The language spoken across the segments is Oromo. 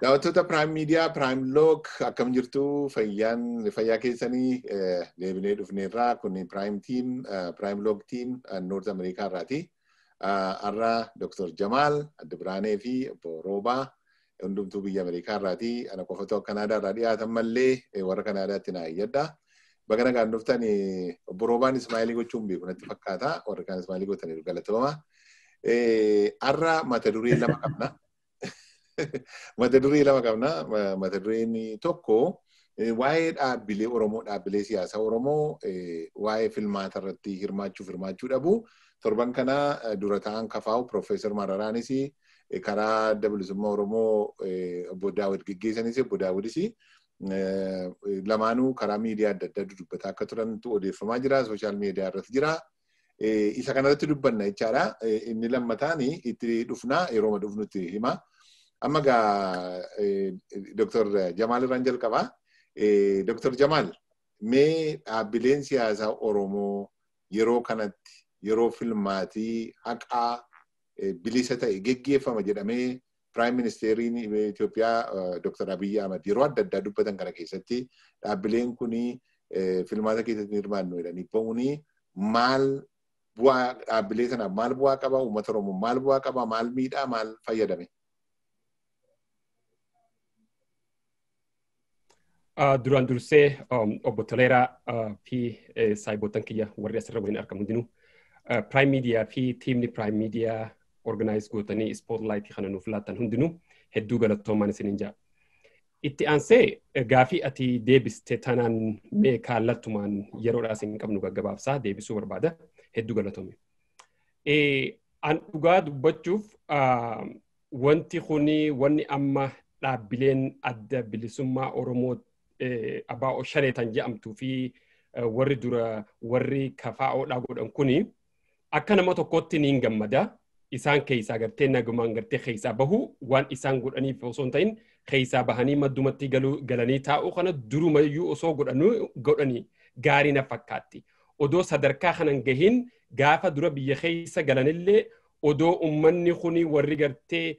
Daawwattoota Prime Media, Prime Log akkam jirtu fayyaan fayyaa keessanii deebinee dhufneerraa kun Prime Team, Prime Log Team Noort Ameerikaa irraati. Har'a Dr. Jamaal Adda Biraanee fi Obbo Roobaa hundumtuu biyya Ameerikaa irraati. Ana qofatu Kanaadaa irraa dhiyaatan mallee warra Kanaadaatti naa iyyadha. Baga nagaan dhuftan Obbo Roobaan Ismaa'ilii gochuun beeku natti fakkaata. Warri kaan Ismaa'ilii gootaniiru galatoomaa. Har'a mata duree lama qabna. mata duree lama qabna. Mata dureen tokko waa'ee dhaabbilee Oromoo, dhaabbilee siyaasaa Oromoo waa'ee filmaata irratti hirmaachuuf hirmaachuu dhabu. Torban kana dura ta'an kafaa'u Piroofeesar Mararaanis karaa adda bilisummaa Oromoo obbo Daawud geggeessanis obbo Daawudis lamaanuu karaa miidiyaa adda addaa dubbataa akka turantu odeeffamaa jira. Sooshaal miidiyaa irratti jira. Isa kanarratti dubbanna jechaadha. Inni lammataan itti dhufnaa yeroo dhufnutti hima. Amma gaa Dr. Jamaal irraan jalqabaa. Dr. Jamaal mee dhaabbileen siyaasaa Oromoo yeroo kanatti yeroo filmaatii haqaa bilisa ta'e geggeeffama jedhamee Piraayim Ministeeriin Itoophiyaa Dr. Abiyyi Ahmad yeroo adda addaa dubbatan kana keessatti dhaabbileen kun filmaata keessatti hirmaannu jedhanii ba'uuni maal bu'aa dhaabbilee sanaaf maal bu'aa qaba uummata Oromoo maal bu'aa qaba maal miidhaa maal fayyadame? Duraan dursee obbo Toleeraa fi saayiboottan kiyya warri asirra waliin argamu hundinuu Prime Media fi tiimni Prime Media organize gootanii spotlight kana nuuf laattan hundinuu hedduu galatoomaan isiniin jaa. Itti aansee gaafii ati deebiste tanaan mee kallattumaan yeroodhaas hin qabnu gaggabaabsaa deebisuu barbaada hedduu galatoome. An dhugaa dubbachuuf wanti kuni wanni amma dhaabbileen adda bilisummaa Oromoo abbaa shaneetan jedhamtuu fi warri dura warri kafaa'oodhaa godhan kuni akka nama tokkotti niin gammada. Isaan keessaa gartee nagumaan gartee keessaa bahu waan isaan godhaniif osoo hin ta'in keessaa bahanii maddumatti galanii taa'uu kana durumayyuu osoo godhanii gaarii na fakkaatti. Odoo sadarkaa kanan gahin gaafa dura biyya keessa galanillee odoo ummanni kuni warri gartee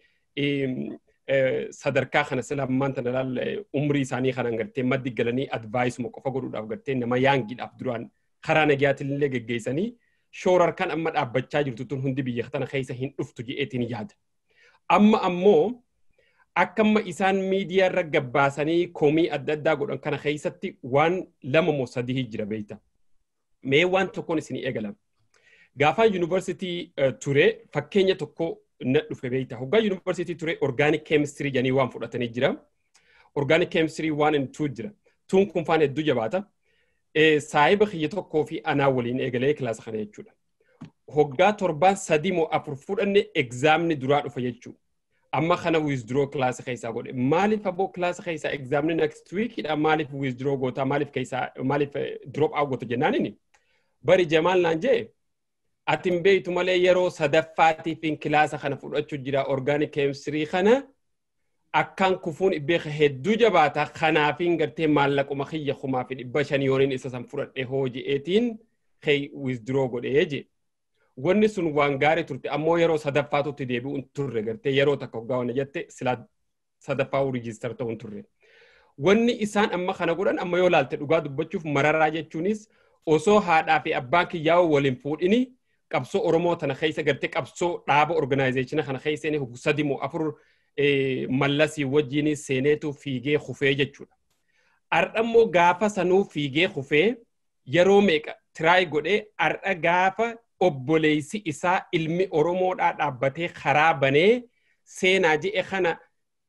sadarkaa kana silammaan tana laal umrii isaanii kanan gartee maddi galanii advaayisuma qofa godhuudhaaf gartee nama yaangiidhaaf duraan karaa nagayaatillee geggeessanii shoorar kan amma dhaabbachaa jirtu tun hundi biyya tana keessa hin dhuftu jedheetiin yaada. Amma ammoo akka amma isaan miidiyaa irra gabbaasanii koomii adda addaa godhan kana keessatti waan lama moo sadii jira beeyta. Mee waan tokkoon isin eegala. Gaafaan yuunivarsiitii ture fakkeenya tokko na dhufe beeyta. Hoggaa yuunivarsiitii ture orgaanik keemistirii jedhanii waan fudhatanii jira. Orgaanik keemistirii waan hin tuu jira. Tuun kun faan hedduu jabaata. Saayiba kiyya tokkoo fi anaa waliin eegalee kilaasa kana jechuudha. Hoggaa torbaan sadii moo afur fudhanne egzaamni duraa dhufa jechuudha. Amma kana withdraw kilaasa keessaa godhe. Maaliif aboo kilaasa keessaa egzaamni next weekidha maaliif withdraw goota maaliif keessaa maaliif drop out goota jennaanini. Bari Jamaal naan jee ati hin beektu malee yeroo sadaffaatiif kilaasa kana fudhachuu jira orgaanik keemistirii kana akkaan kufuun beeka hedduu jabaata kanaafiin gartee maallaquma kiyya kumaa fi dhibba shanii yooniin isa san fudhadhe hooji'eetiin kee withdraw godhee je. Wanni sun waan gaarii turte ammoo yeroo sadaffaatutti deebi'uun turre gartee yeroo takka hoggaa wanna jette silaa sadaffaa riijistar ta'uun turre. Wanni isaan amma kana godhan amma yoo laalte dhugaa dubbachuuf mararaa jechuunis osoo haadhaa fi abbaan kiyyaa waliin fuudhini qabsoo Oromoo tana keessa gartee qabsoo dhaaba organaayizeeshina kana keessa inni sadi moo afur mallasii wajjin seeneetu fiigee kufee jechuudha. Ardhammoo gaafa sanuu fiigee kufee yeroo meeqa tiraay godhee ardha gaafa obboleessi isaa ilmi Oromoodhaa dhaabbatee karaa banee seenaa je'e kana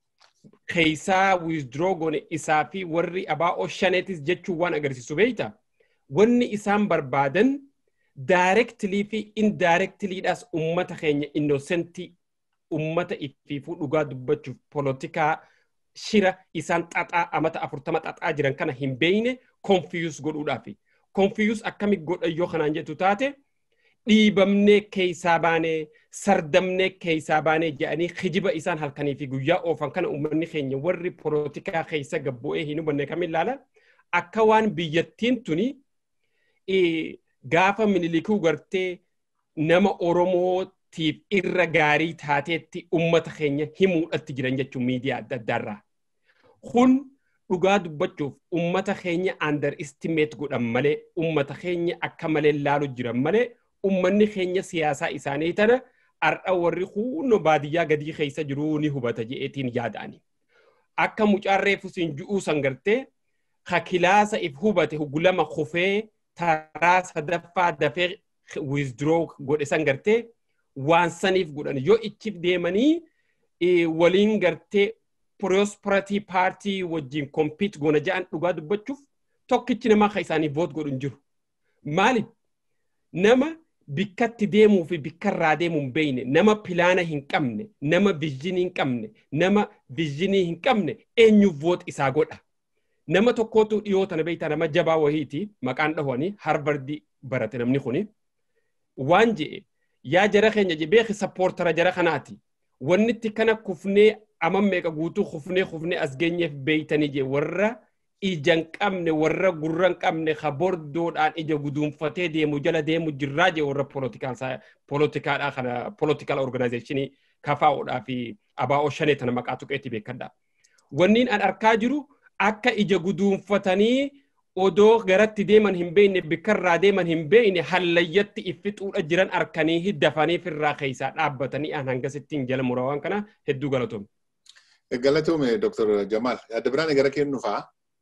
keessaa withdraw gone isaa fi warri abaa'oo shaneetis jechuun waan agarsiisu beeyta. Wanni isaan barbaadan directly fi indirectlyidhaas ummata keenya innocentii ummata ifiifuu dhugaa dubbachuuf polotikaa shira isaan xaxaa amata afurtama xaxaa jiran kana hin beeyne confuse godhuudhaafi. Confuse akkami godhan yoo kanaan jettu taate dhiibamnee keessaa baanee sardamnee keessaa baanee jedhanii kijiba isaan halkanii fi guyyaa oofan kana uummanni keenya warri polotikaa keessa gabbu'ee hin hubanne kam ilaala akka waan biyyattiin tuni gaafa minilikuu gartee nama Oromootiif irra gaarii taateetti ummata keenya himuudhatti jiran jechuun miidiyaa adda addaarraa. kun dhugaa dubbachuuf ummata keenya underestimate godhan malee ummata keenya akka malee laalu jiran malee ummanni keenya siyaasaa isaanii tana har'a warri huunno baadiyyaa gadii keessa jiruu ni hubata je'eetiin yaada'ani. Akka mucaan reefu siin ju'uu san gartee ka kilaasa if hubate hugulama kufee taraa sadaffaa dafee withdraw godhe san gartee waan saniif godhan yoo ichiif deemanii waliin gartee prosperity party wajjin compete goona ja'an dhugaa dubbachuuf tokkichi namaa ka isaanii voot godhu hin jiru. Maaliif? Nama bikkatti deemuu fi bikkarraa deemuu hin beekne, nama pilaana hin qabne, nama vizhinii hin qabne, nama vizhinii hin qabne eenyuuf voot isaa godha. Nama tokkootu dhiyoo tana beektaa nama jabaa wahiiti maqaan dhahwanii harvardi barate namni kuni. Waan je'e yaa jara keenya je beeki sappoortara jara kanaati. Wanni itti kana kufnee amma meeqa guutuu kufnee kufnee as geenyeef beeytanii je warra ija qabne warra gurra qabne ka bordoodhaan ija guduunfatee deemu jala deemu jirraa je warra poolotikaadhaa kana poolotikaal organaazeeshinii kafaa'uudhaa fi abaa'oo shanee tana maqaa tuqeetti beekadha. Wanniin an arkaa jiru akka ija guduunfatanii odoo garatti deeman hin beekne bikkarraa deeman hin beekne hallayyatti iffixuudha jiran arkanii dafanii firraa keessaa dhaabbatanii an hangasittiin jala murawaan kana hedduu galatoome. Galatoome Dr. Jamal. Adda biraan gara kennufaa.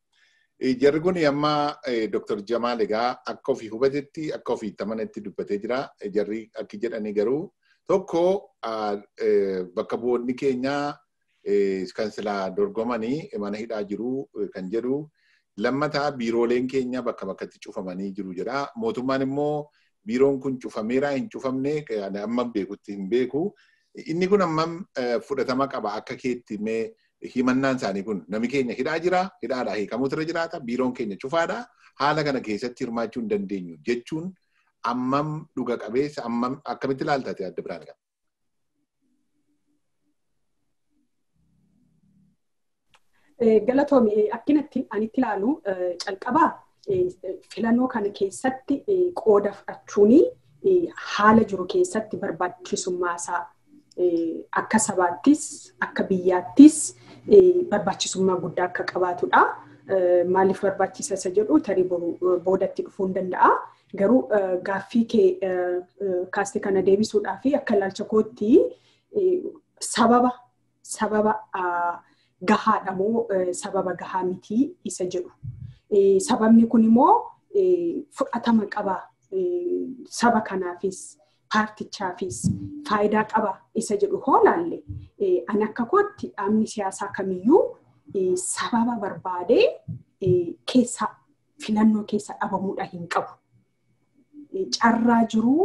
Jarri kun amma Dr. Jamal egaa akka ofii hubatetti akka ofii tamanetti dubbatee jira. Jarri akki jedhanii garuu tokko bakka bu'oonni keenyaa kan silaa dorgomanii mana hidhaa jiru kan jedhu lammataa biirooleen keenya bakka bakkatti cufamanii jiru jedha. Mootummaan immoo biiroon kun cufameera hin cufamne amma beekutti hin beeku. Inni kun ammam fudhatama qaba akka keetti mee himannaan isaanii kun nami keenya hidhaa jira hidhaadhaa hiikamuutu irra jiraata biiroon keenya cufaadha haala kana keessatti hirmaachuu hin dandeenyu jechuun ammam dhuga qabeessa ammam akkamitti ilaaltate adda biraan qaba. Galatoomi akkinatti anitti ilaalu calqabaa filannoo kana keessatti qooda fudhachuun haala jiru keessatti barbaachisummaasaa akka sabaattis akka biyyaattis barbaachisummaa guddaa akka qabaatudha. Maaliif barbaachisa isa jedhu tarii boodatti dhufuu hin danda'a. Garuu gaaffii kee kaaste kana deebisuudhaa fi akka ilaalcha kootti sababa sababa gahaadha moo sababa gahaa mitii isa jedhu. Sababni kun immoo fudhatama qaba saba kanaafis paartichaafis faayidaa qaba isa jedhu hoo laalle ani akka kootti dhaabni siyaasaa kamiyyuu sababa barbaadee keessa filannoo keessa dhabamuudha hin qabu. Carraa jiruu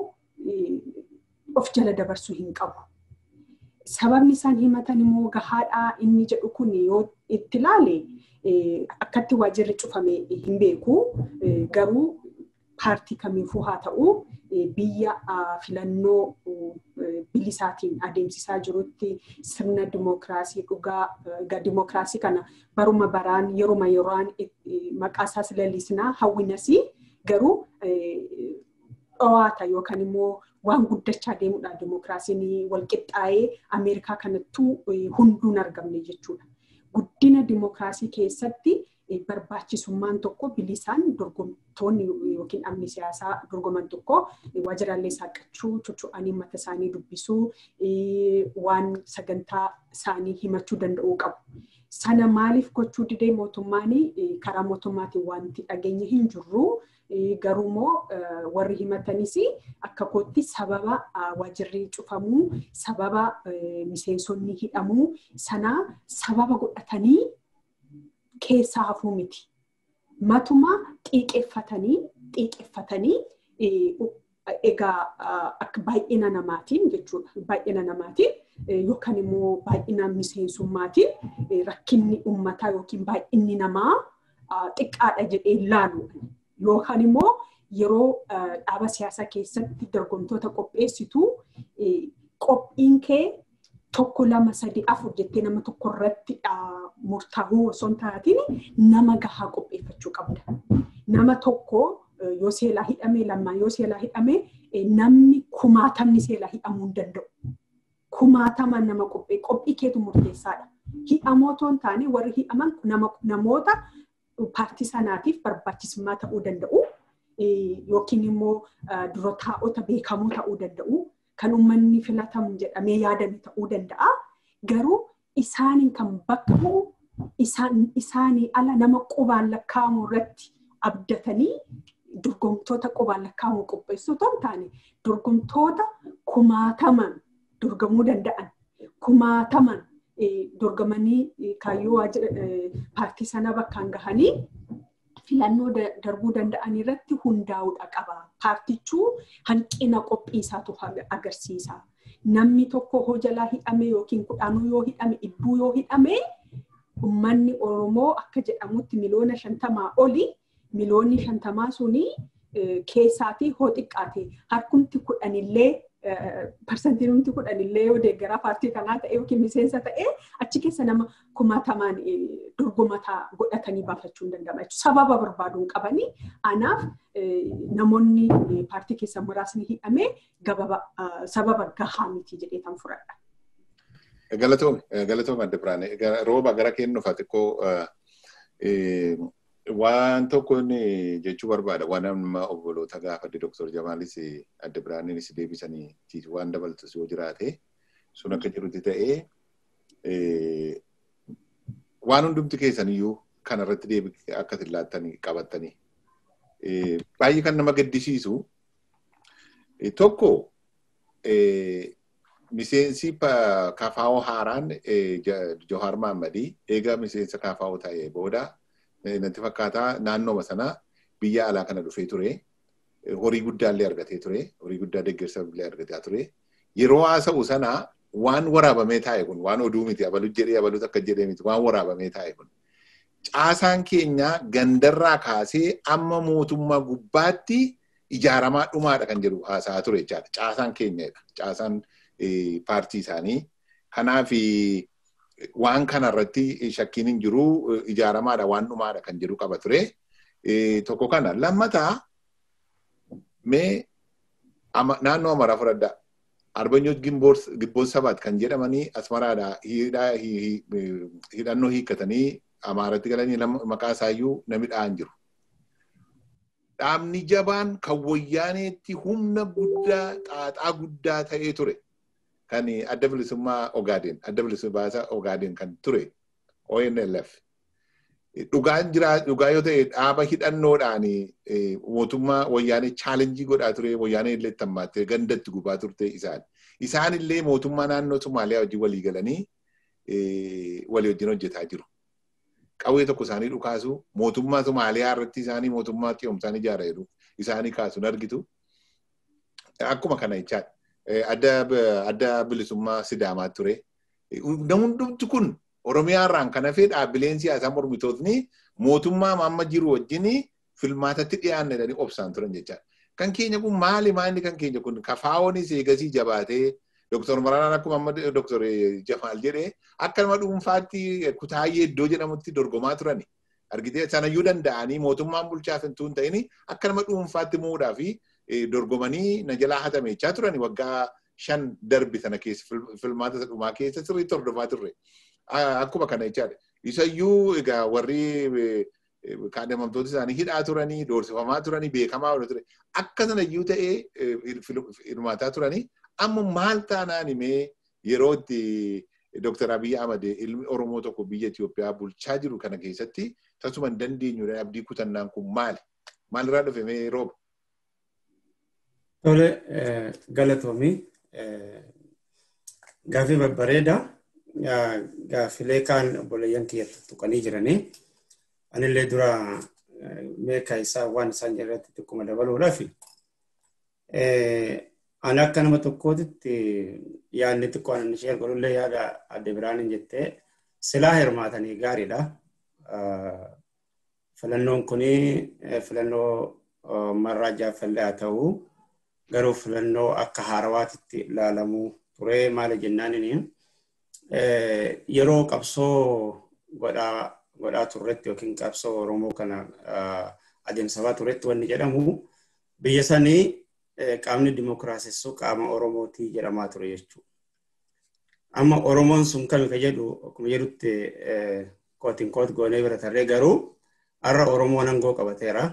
of jala dabarsuu hin qabu. Sababni isaan himatan immoo gahaadhaa inni jedhu kun yoo itti ilaale akkatti waajirri cufame hin beeku garuu paartii kamiifuu haa ta'u biyya filannoo bilisaatiin adeemsisaa jirutti sirna dimookiraasii dhugaa dimookiraasii kana baruma baraan yeruma yeroon maqaa isaas lalisnaa hawwinas garuu dhowaata yookaan immoo waan guddachaa deemudha dimookiraasiin walqixxaa'ee Ameerikaa kanattuu hunduun argamne jechuudha. Guddina dimookiraasii keessatti barbaachisummaan tokko bilisaan dorgomtoonni yookiin dhaabni siyaasaa dorgoman tokko waajjiraalee saaqachuu, chuchu'anii mata isaanii dubbisuu, waan sagantaa isaanii himachuu danda'uu qabu. Sana maaliif gochuu didee mootummaan karaa mootummaatiin wanti dhageenye hin jirru garuu immoo warri himatanis akka kootti sababa waajjirri cufamuu, sababa miseensonni hidhamuu sana sababa godhatanii keessaa hafuu miti. Matuma xiiqeffatanii xiiqeffatanii egaa akka baay'ina namaatiin jechuudha. Baay'ina namaatiin yookaan immoo baay'ina miseensummaatiin rakkinni uummataa yookiin baay'inni namaa xiqqaadha jedhee ilaalu. Yookaan immoo yeroo dhaaba siyaasaa keessatti dorgomtoota qopheessitu qophiin kee tokko lama sadi afur jettee nama tokko irratti murtaa'uu osoo hin taatiin nama gahaa qopheeffachuu qabda. Nama tokko yoo seelaa hidhame lamaan yoo seelaa hidhame namni kumaatamni seelaa hidhamuu hin danda'u. Kumaatama nama qophee qophii keetu murteessaadha. hi'amoo otoo hin taane warri hi'aman namoota paartii sanaatiif barbaachisummaa ta'uu danda'u. Yookiin immoo dura taa'ota beekamoo ta'uu danda'u. Kan uummanni filatamu jedhamee yaadame ta'uu danda'a. Garuu isaaniin kan bakka bu'u isaanii ala nama qubaan lakkaa'amu irratti abdatanii dorgomtoota qubaan lakkaa'amu qopheessuu otoo hin taane dorgomtoota kumaataman dorgamuu danda'an kumaataman dorgamanii kaayyoo paartii sana bakkaan gahanii filannoo darbuu danda'an irratti hundaa'uudha qaba. Paartichuu hanqina qophiisaatu agarsiisa. Namni tokko hoo jalaa hidhame yookiin kudhaanuu yoo hidhame dhibbuu yoo hidhame uummanni Oromoo akka jedhamutti miliyoona shantamaa oli miliyoonni shantamaa suni keessaatii hoo xiqqaate harkumti kudhanillee parsantiin humti kudhanillee yoo deeggaraa paartii kanaa ta'e yookiin miseensa ta'e achi keessa nama kumaatamaan dorgomataa godhatanii baafachuu hin danda'ama. Sababa barbaaduun qabanii anaaf namoonni paartii keessa muraasni hidhamee sababa gahaa miti jedhee tan fudhadha. Galatoome, galatoome adda biraane. Rooba gara kennuufa xiqqoo waan tokko jechuu barbaada. Waan amma obboloota gaafadde Dr. Jamaalis adda biraaniinis deebisanii waan dabaltus yoo jiraate sun akka jirutti ta'ee waan hundumti keessaniyyuu kanarratti deebii akka laattanii qabattanii baay'ee kan nama gaddisiisu tokko miseensi kafaa'oo haaraan Johaar Mahammadii eega miseensa kafaa'oo ta'ee booda natti fakkaataa naannooma sana biyya alaa kana dhufee ture. Horii guddaallee argatee ture. Horii guddaa deeggarsa illee argataa ture. Yeroo haasa'u sana waan waraabamee taa'e kun waan oduu miti abalu jedhee abalu akka jedhee miti waan waraabamee taa'e kun. Caasaan keenya gandarraa kaasee amma mootummaa gubbaatti ijaaramaa dhumaadha kan jedhu haasa'aa ture jechaadha. Caasaan keenyadha. Caasaan paartii isaanii. Kanaaf waan kanarratti shakkiin hin jiru ijaaramaadha waan dhumaadha kan jedhu qaba ture. Tokko kana lammataa mee naannoo Amaraa fudhadhaa. Arbanyoo Gibboon Sabaat kan jedhamanii Asmaraadha hidhannoo hiikkatanii Amaaratti galanii maqaa isaayyuu namni dha'an jiru. Dhaabni jabaan kan wayyaaneetti humna guddaa xaaxaa guddaa ta'ee ture. Kan adda bilisummaa Ogaadeen, adda bilisummaa Ogaadeen kan ture ONLF. Dhugaan jira dhugaa yoo ta'e dhaaba hidhannoodhaan mootummaa wayyaanee chaalenjii godhaa ture wayyaanee illee tammaattee gandatti gubaa turte isaan. Isaan illee mootummaa naannoo Somaaliyaa wajjin walii galanii walii wajjin hojjetaa jiru. Qawwee tokko isaanii dhukaasu mootummaa Somaaliyaa irratti isaanii mootummaa xiyoomsaan ijaara jedhu isaanii kaasuun argitu. Akkuma kana jechaadha. Adda bilisummaa Sidaamaa ture. Hundumti kun Oromiyaa irraan kan hafee dhaabbileen siyaasaa mormitootni mootummaa amma jiru wajjin filmaatatti dhiyaanne jedhanii obsaan turan jechaadha. Kan keenya kun maali maali kan keenya kun kafaa'oonis eegasii jabaatee Dooktor Maraanaan akkuma amma Dooktor Jamaal jedhee akka nama dhuunfaatti kutaayyee iddoo jedhamutti dorgomaa turani. Argitee sanayyuu danda'anii mootummaan bulchaaf hin tuun ta'ini akka nama dhuunfaatti muudhaa fi dorgomanii na jalaa hatamechaa turani waggaa shan darbi sana keessa filmaata dhumaa keessa sirriitti hordofaa turre. Akkuma kana jechaadha. Isayyuu egaa warri kaadhimamtoota isaanii hidhaa turanii, doorsifamaa turanii, beekamaa ture. Akka sanayyuu ta'ee hirmaataa turanii amma maal taanaan himee yeroo itti Dr. Abiy Ahmad ilmi Oromoo tokko biyya Itoophiyaa bulchaa jiru kana keessatti tasuma hin dandeenyu abdii kutannaan kun maali? Maalirraa dhufe mee rooba? Tole galatoomii gaaffii babbareedaa. gaaffilee kaan obboleeyyan kiyyatti tuqanii jiranii anillee dura meeqa isaa waan isaan irratti xiqquma dabaluudhaaf ani akka nama tokkootitti yaadni xiqqoo ani ishee godhullee yaada adde biraaniin jettee silaa hirmaatanii gaariidha. Filannoon kuni filannoo marraa jaaffallee haa ta'u garuu filannoo akka haarawaatitti ilaalamuu ture maali jennaaniin yeroo qabsoo godhaa turretti yookiin qabsoo Oromoo kana adeemsifaa turretti wanni jedhamu biyya sanii qaamni dimookiraasessuu qaama Oromootii jedhamaa ture jechuudha. amma Oromoon sun kami ka jedhu akkuma jedhutti kootiin koot goonee bira tarree garuu har'a Oromoon aangoo qabateera.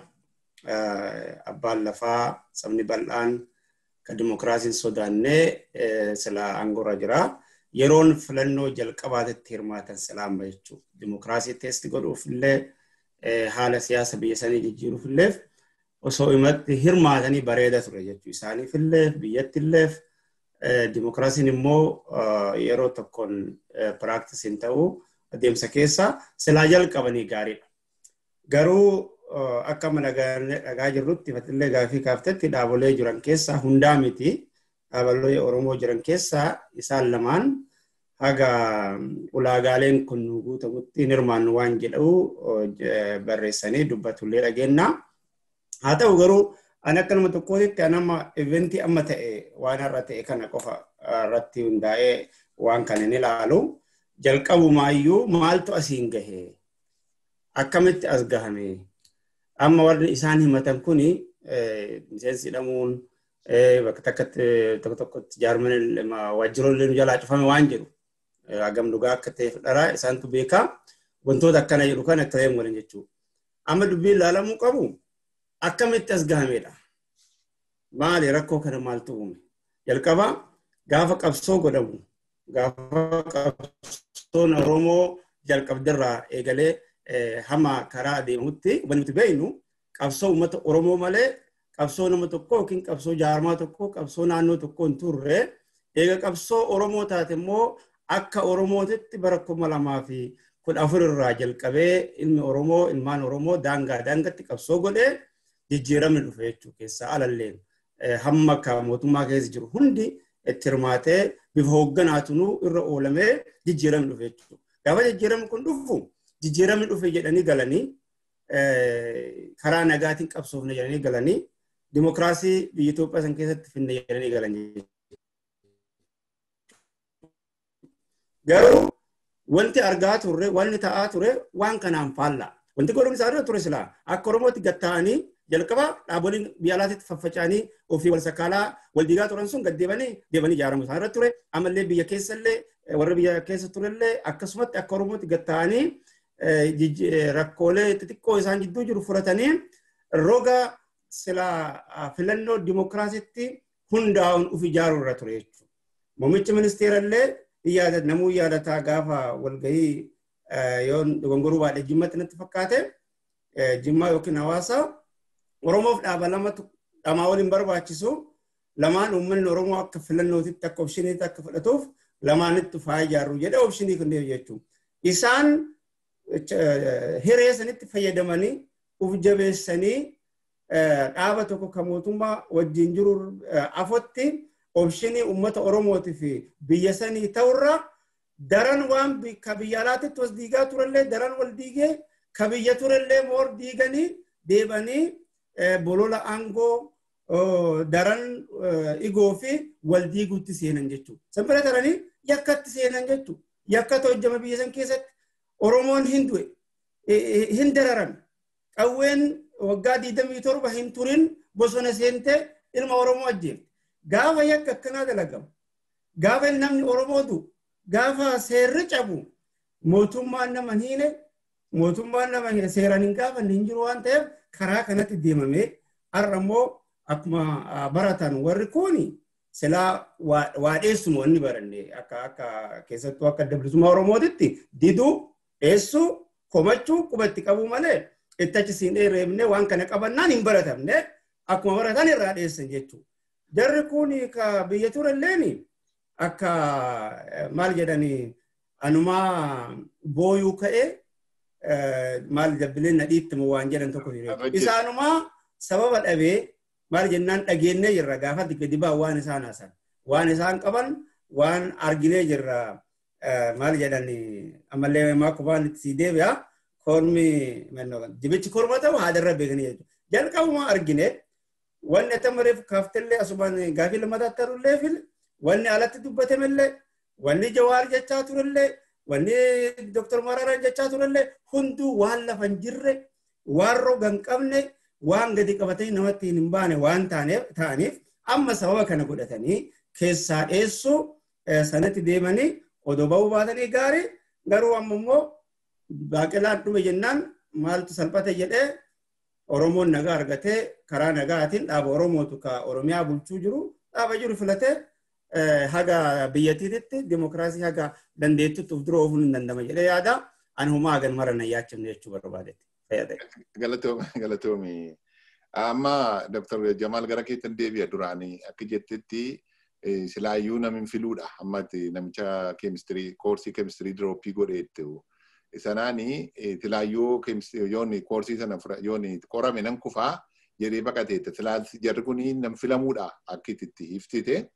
Abbaan lafaa sabni bal'aan kan dimokiraasiin sodaannee sila aangoorra jira. Yeroon filannoo jalqabaatetti hirmaatan sila amma jechuudha. Dimokiraasii teesti godhuuf illee haala siyaasa biyya sanii jijjiiruuf illee osoo himatti hirmaatanii bareeda ture jechuudha. Isaaniif illee biyyatti illee dimokiraasiin immoo yeroo tokkoon piraaktis ta'uu adeemsa keessa silaa jalqabanii gaariidha. Garuu akka amma dhagaa jirrutti fatillee gaafii kaaftetti dhaabolee jiran keessaa hundaa miti. Dhaabolee Oromoo jiran keessaa isaan lamaan haga ulaagaaleen kun guutamutti hirmaannu waan jedhu barreessanii dubbatullee dhageenya. Haa ta'u garuu ani akka nama tokkootti anama eventii amma ta'e waan har'a ta'e kana qofa irratti hundaa'ee waan kana ni ilaalu. Jalqabumaayyuu maaltu asiin gahee? Akkamitti as gahame? Amma warri isaan himatan kuni miseensi hidhamuun bakka takkatti tokko tokkotti jaarmanii waajjiroonni jalaa cufame waan jedhu. Hagam dhugaa akka ta'e fudhara isaantu beekaa. Wantoota akkana jedhu kan akka ta'e waliin jechuudha. Amma dubbiin ilaalamuu qabu akkamitti as gahamedha. Maali rakkoo kana maaltu uume? Jalqaba gaafa qabsoo godhamu gaafa qabsoon Oromoo jalqabdarraa eegalee hamma karaa adeemutti wanti nuti beeknu qabsoo uummata Oromoo malee qabsoo nama tokko yookiin qabsoo jaarmaa tokko qabsoo naannoo tokko hin turre eega qabsoo Oromoo taate immoo akka Oromootitti bara kuma lamaa fi kudha afur irraa jalqabee ilmi Oromoo ilmaan Oromoo daangaa daangatti qabsoo godhee jijjiiramni dhufe jechuu keessaa alalleen hamma akka mootummaa keessa jiru hundi itti hirmaatee bifa hoogganaatunuu irra oolamee jijjiiramni dhufe jechuudha. Gaafa jijjiiramni kun dhufu jijjiiramni dhufe jedhanii galanii karaa nagaatiin qabsoofne jedhanii galanii dimokiraasii biyya Itoophiyaa san keessatti finne jedhanii galanii. Garuu wanti argaa turre wanti ta'aa ture waan kanaan faallaa. Wanti godhuun isaa ture silaa akka Oromootti gatta'anii jalqaba dhaaboliin biyya alaatti faffaca'anii ofii wal sakaalaa wal diigaa turan sun gad deebanii deebanii ijaaramu isaan irratti ture. Ammallee biyya keessa illee warra biyya keessa turellee akkasumatti akka Oromootti gatta'anii rakkoolee xixiqqoo isaan jidduu jiru furatanii roga silaa filannoo dimokiraasiitti hundaa'uun uf ijaaruu irra ture jechuudha. Muummichi ministeera illee namuu yaadataa gaafa walgahii yoo dogongoruu baadhee jimmatti natti fakkaate jimmaa yookiin hawaasa Oromoof dhaaba lamatu dhamaa waliin barbaachisu lamaan uummanni Oromoo akka filannootitti akka opshiniitti akka fudhatuuf lamaanitti faa ijaarru jedhe opshinii kundeef jechuudha. Isaan hiree sanitti fayyadamanii uf jabeessanii dhaaba tokko kan mootummaa wajjin jiru afotti opshinii uummata Oromootii fi biyya sanii ta'urra daran waan ka biyya alaatitti was diigaa turellee daran wal diigee ka biyya turellee moor diiganii deebanii bolola aangoo daran igoo fi wal diiguutti seenan jechuudha. Sanbira taranii yakkatti seenan jechuudha. Yakkata hojjama biyya san keessatti Oromoon hin du'e hin dararan qawween waggaa 27 hin turin bosona seentee ilma Oromoo ajjeefte. Gaafa yakka akkanaa dalagamu. Gaafa namni Oromoo du'u. Gaafa seerri cabu mootummaan nama hiine mootummaan nama seeraan hin gaafanne hin jiru waan ta'eef karaa kanatti deemamee har'a immoo akkuma baratan warri kuni silaa waadheessuma wanni baranne akka akka keessattuu akka dabalisummaa Oromootitti diduu dheessuu komachuu qubatti qabuu malee itti achi siin dheereebne waan kana qabannaan hin baratamne akkuma baratan irraa dheessan jechuudha. Jarri kun ka biyya turelleeni akka maal jedhanii anumaa booyuu ka'ee maal jabbileen nadhiitti waan jedhan tokko isaanumaa sababa dhabee maal jennaan dhageenyee jirra gaafa gadi baa waan isaan haasan waan isaan qaban waan arginee jirra maal jedhani ammallee maa kubaan itti sii deebi'a kormi dibichi korma ta'u haadarra beekanii jechuudha jalqabuma argine wanni atamareef kaaftellee asumaan gaafii lammataa tarullee fil wanni alatti dubbatamillee wanni jawaar jechaa turellee wanni doktor Mararaa jechaa turellee hunduu waan lafa hin jirre waan roga hin qabne waan gadi qabatanii namatti hin baane waan ta'aniif amma sababa kana godhatanii keessaa dheessuu sanatti deemanii odoo bahuu baatanii gaarii garuu amma immoo baaqelaan dhume jennaan maaltu salphate jedhee Oromoon nagaa argatee karaa nagaatiin dhaaba Oromootu ka Oromiyaa bulchuu jiru dhaaba jiru filatee haga biyyattiitti dimokiraasii haga dandeettitti of dura oofuu hin dandama jedhee yaada ani humaa hagan mara na yaachifne jechuu barbaadetti fayyada. Galatoomi. Amma Dr. Jamaal gara keettan deebi'a duraanii akka jettetti silaayyuu namni filuudha ammatti namicha keemistirii koorsii keemistirii dirooppii godheettu. Sanaani silaayyuu yoonni koorsii sana yoonni qorame nan kufaa jedhee baqateetta. Silaas jarri kuni nam filamuudha akka itti iftite.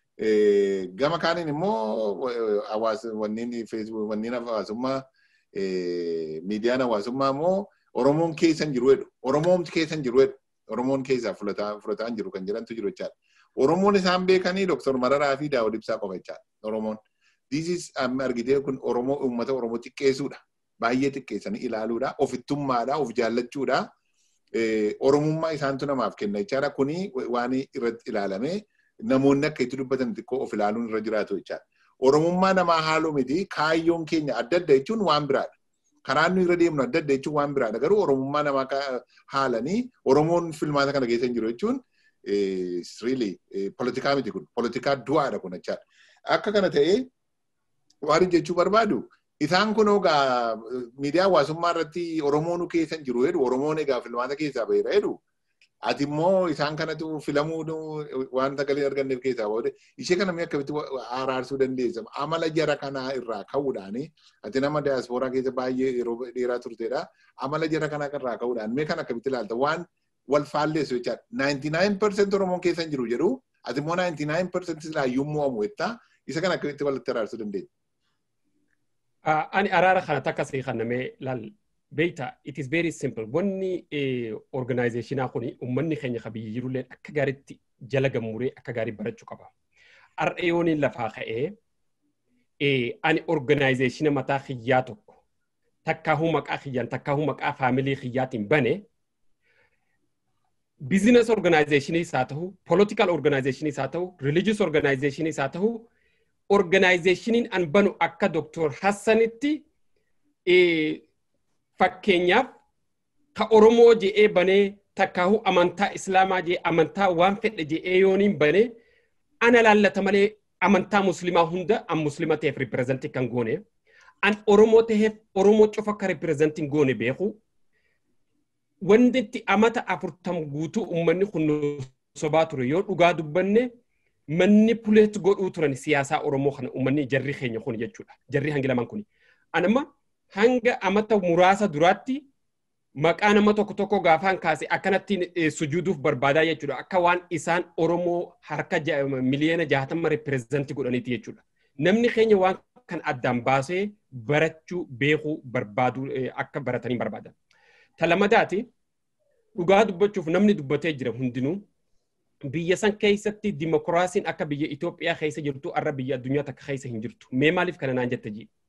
Gama kaaniin immoo hawaasa wanneen feesbuuk wanneen hawaasummaa miidiyaan hawaasummaa immoo Oromoon keessa hin jiru jedhu. Oromoon keessa hin jiru jedhu. Oromoon keessaa fudhataa hin jiru kan jedhantu jiru jechaadha. Oromoon isaan beekanii Dr. Mararaa fi Daawud Ibsaa qofa jechaadha. Oromoon. This is argitee kun Oromoo uummata Oromoo xiqqeessuudha. Baay'ee xiqqeessanii ilaaluudha. Ofittummaadha. Of jaallachuudha. Oromummaa isaantu namaaf kenna jechaadha. Kuni waan irratti ilaalamee namoonni akka itti dubbatan xiqqoo of ilaaluun irra jiraatu jechaadha. Oromummaa namaa haaluu miti kaayyoon keenya adda adda jechuun waan biraadha. Karaan nu irra deemnu adda adda jechuun waan biraadha. Garuu Oromummaa namaa haalanii Oromoon filmaata kana keessa hin jiru jechuun really politikaa miti kun politikaa du'aadha kun jechaadha. Akka kana ta'ee waan jechuu barbaadu isaan kun egaa miidiyaa hawaasummaa irratti Oromoon keessa hin jiru jedhu Oromoon egaa filmaata keessaa baheera jedhu ati immoo isaan kanatu filamuu waan sagalee arganneef keessaa boode ishee kana mee akkamitti araarsuu dandeessa amala jara kanaa irraa ka'uudhaan ati nama daaspooraa keessa baay'ee yeroo dheeraa turtedha amala jara kanaa irraa ka'uudhaan mee kana akkamitti ilaalta waan wal faalleessu jechaadha 99% Oromoon keessa hin jiru jedhu ati immoo 99% silaayyuu mo'amu jettaa isa kana akkamitti walitti araarsuu dandeenya. Ani araara kana takka sii kannamee laal beekta it is very simple wanni organizationaa kuni ummanni keenya ka biyya jirullee akka gaariitti jala gammuree akka gaarii barachuu qaba. Har'eeyoon lafaa ka'ee ani organizationa mataa xiyyaa tokko takkaahuu maqaa xiyyaan takkaahuu maqaa faamilii xiyyaatiin bane business organizationiis haa ta'u political organizationiis haa ta'u religious organizationiis haa ta'u organizationiin an banu akka Dr. Hassanitti fakkeenyaaf ka Oromoo je'ee banee takkaahuu amantaa Islaamaa je'ee amantaa waan fedhe je'ee yooniin banee ana laallata malee amantaa Muslimaa hunda an Muslima ta'eef ripirezentii kan goone an Oromoo ta'eef Oromoo cofa akka ripirezentii goone beeku wanti itti amata afurtam guutuu uummanni kun sobaa ture yoo dhugaa dubbanne manni puleet godhuu turan siyaasaa Oromoo kana uummanni jarri keenya kun jechuudha. Jarri hangi lamaan kun. Anamma hanga amata muraasa duraatti maqaa nama tokko tokko gaafaan kaase akkanatti sujuuduuf barbaadaa jechuudha. Akka waan isaan Oromoo harka miliyoona jaatama ripirezentii godhaniiti jechuudha. Namni keenya waan kan addaan baasee barachuu beekuu barbaadu akka baratanii barbaadan. Talamadaati dhugaa dubbachuuf namni dubbatee jira hundinuu biyya san keessatti dimokiraasiin akka biyya Itoophiyaa keessa jirtu arra biyya addunyaa takka keessa hin jirtu. Mee maaliif kana naan jette jii?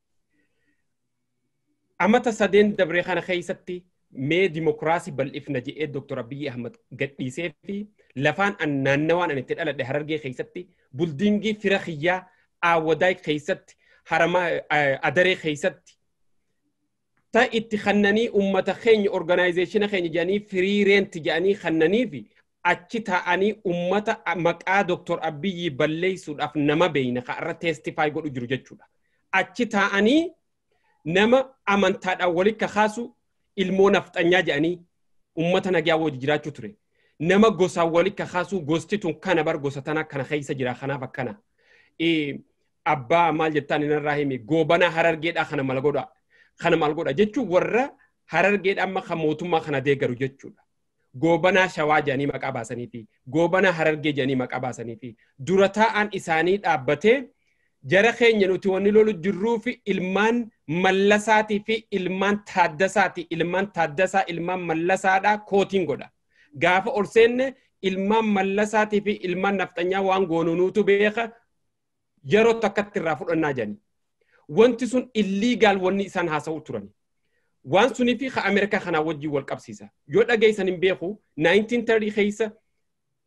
Amata sadeen dabree kana keessatti mee dimokiraasii bal'ifna jedhee Dr. Abiyyi Ahmad gadhiisee fi lafaan an naannawaan an itti dhaladhe harargee keessatti buldiingii fira kiyyaa aawwadaay keessatti harama adaree keessatti ta itti kannanii ummata keenya organizeeshina keenya jedhanii firii reenti jedhanii kannanii fi achi taa'anii ummata maqaa Dr. Abiyyi balleessuudhaaf nama beeyna ka irra teestifaay godhu jiru jechuudha. Achi taa'anii nama amantaadhaan walitti kakaasu ilmoo nafxanyaa jedhanii ummata nagaa wajji jiraachuu ture. Nama gosaan walitti kakaasu gosti tun kana bar gosa tana kana keessa jira kanaaf akkana. Abbaa maal jettaan inarraa himi goobana harargeedhaa kana mal godha. Kana mal godha jechuun warra harargeedhaa amma kan mootummaa kana deeggaru jechuudha. goobanaa shawaa jedhanii maqaa baasanii fi goobanaa harargee jedhanii maqaa baasanii fi dura taa'aan isaanii dhaabbatee jara keenya nuti wanni lolu jirruu fi ilmaan mallasaatii fi ilmaan taaddasaati ilmaan taaddasaa ilmaan mallasaadhaa kootiin godha. Gaafa ol seenne ilmaan mallasaatii fi ilmaan nafxanyaa waan goonunuutu beeka yeroo takkatti irraa fudhannaa jedhani. Wanti sun illiigaal wanni isaan haasa'u turani. waan sunii fi ka Ameerikaa kanaa wajjin wal qabsiisa. Yoo dhageessan hin beeku 1930 keessa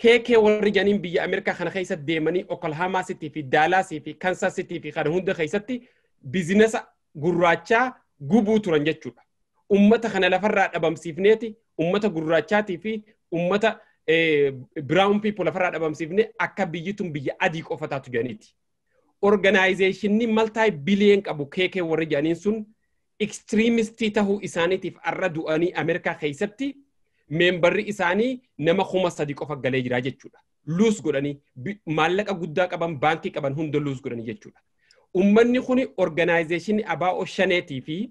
keekee warri janiin biyya Ameerikaa kana keessa deemanii Oklahoma City fi Dallas fi Kansas City fi kana hunda keessatti bizinesa gurraachaa gubuu turan jechuudha. Ummata kana lafarraa dhabamsiifneeti ummata gurraachaatii fi ummata brown people lafarraa dhabamsiifne akka biyyi tun biyya adii qofa taatu jedhaniiti. Organizeeshinni maltaay biliyeen qabu keekee warri jedhaniin sun ekstiriimistii tahuu isaaniitiif arra du'anii Ameerikaa keessatti meembarri isaanii nama kuma sadi qofa galee jira jechuudha. Luus godhanii maallaqa guddaa qaban baankii qaban hunda luus godhanii jechuudha. Ummanni kun organizeeshinii abaa'oo shaneetii fi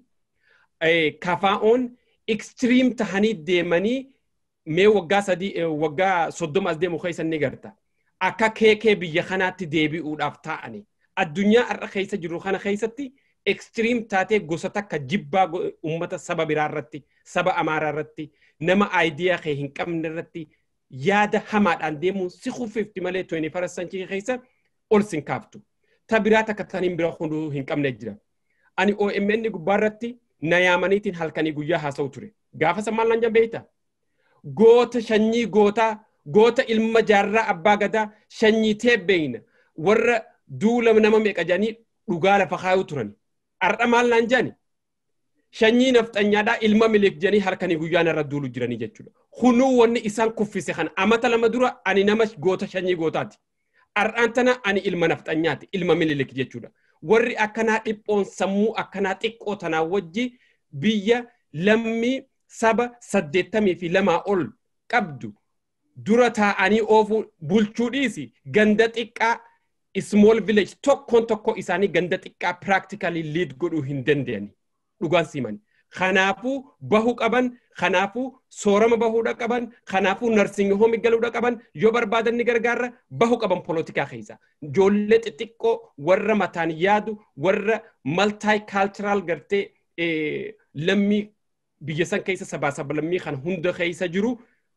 kafaa'oon ekstiriim tahanii deemanii mee waggaa sadii waggaa soddoma as deemu keessa ni garta. Akka keekee biyya kanaatti deebi'uudhaaf taa'ani. Addunyaa har'a keessa jiru kana keessatti ekstiriim taatee gosa takka jibbaa uummata saba biraa irratti saba amaaraa irratti nama aayidiyaa kee hin qabne irratti yaada hamaadhaan deemuun si kuffifti malee 21 century keessa ol sin kaaftu. Ta biraa takka taniin bira hunduu hin qabne jira. Ani OMN gubbaa irratti na yaamaniitiin halkanii guyyaa haasa'u ture. Gaafa sammaan lan jambeeyta. Goota shanyii gootaa goota ilma jaarraa abbaa gadaa shanyii teebbeeyna warra duula nama meeqa jedhanii dhugaa lafa kaayuu turani. Har'a maal naan jedhani? Shanyii nafxanyaadhaa ilma miliik jedhanii halkanii guyyaan irra duulu jiranii jechuudha. Hunuu wanni isaan kuffise kana amata lama dura ani nama goota shanyii gootaati. Har'aan tana ani ilma nafxanyaati ilma miliik jechuudha. Warri akkanaa dhiphoon sammuu akkanaa xiqqoo tanaa wajji biyya lammii saba saddeettamii fi lamaa ol qabdu dura taa'anii oofuu bulchuu dhiisi ganda xiqqaa small village tokkoon tokko isaanii ganda xiqqaa practically lead godhuu hin dandeenye dhugaan siman. Kanaafuu bahuu qaban, kanaafuu soorama bahuudha qaban, kanaafuu narsingi hoomi galuudha qaban, yoo barbaadan ni gargaarra bahuu qaban polotikaa keessa. Ijoollee xixiqqoo warra mataan yaadu, warra multi-cultural gartee lammii biyya san keessa sabaa saba lammii kan hunda keessa jiru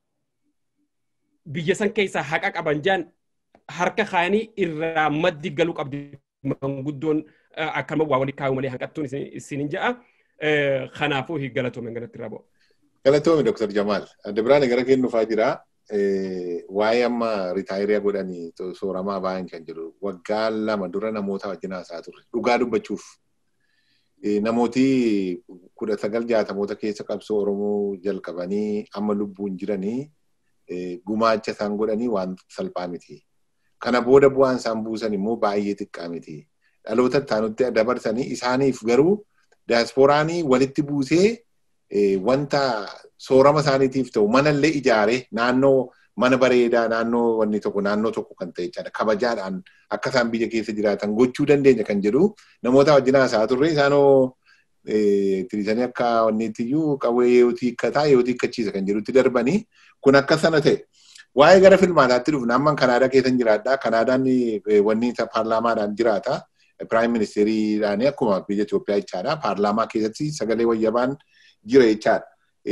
biyya san keessa haqa qaban jaan harka kaanii irraa maddi galuu qabdi manguddoon akkama waa walii kaa'u malee hanqattuun isinin ja'a. Kanaafuu galatoome ganatti irraa bu'a. Galatoome Dr. Jamaal. Adda biraan gara kennuufaa jira. Waa'ee amma ritaayiriyaa godhanii sooramaa bahan kan jiru waggaa lama dura namoota wajjin haasaa turre dhugaa dubbachuuf namooti kudha sagal jaatamoota keessa qabsoo Oromoo jalqabanii amma lubbuun jiranii gumaacha isaan godhanii waan salphaa miti. Kana booda bu'aan isaan buusan immoo baay'ee xiqqaa miti. Dhaloota ittaanutti dabarsanii isaaniif garuu daasporaanii walitti buusee wanta soorama isaaniitiif ta'u manallee ijaaree naannoo mana bareedaa naannoo wanni tokko naannoo tokko kan ta'e jechaadha. Kabajaadhaan akka isaan biyya keessa jiraatan gochuu dandeenya kan jedhu namoota wajjin haasaa turre isaanoo tirisanii akka wanniittiyyu qawwee yoo hiikkataa yoo hiikkachiisa kan jedhutti darbanii kun akka sana ta'e. Waa'ee gara filmaataatti dhufna amma Kanaadaa keessan jiraadha. Kanaadaan wanni paarlaamaadhaan jiraata. Piraayim ministeeriidhaan akkuma biyya Itoophiyaa jechaadha. Paarlaamaa keessatti sagalee wayyabaan jira jechaadha.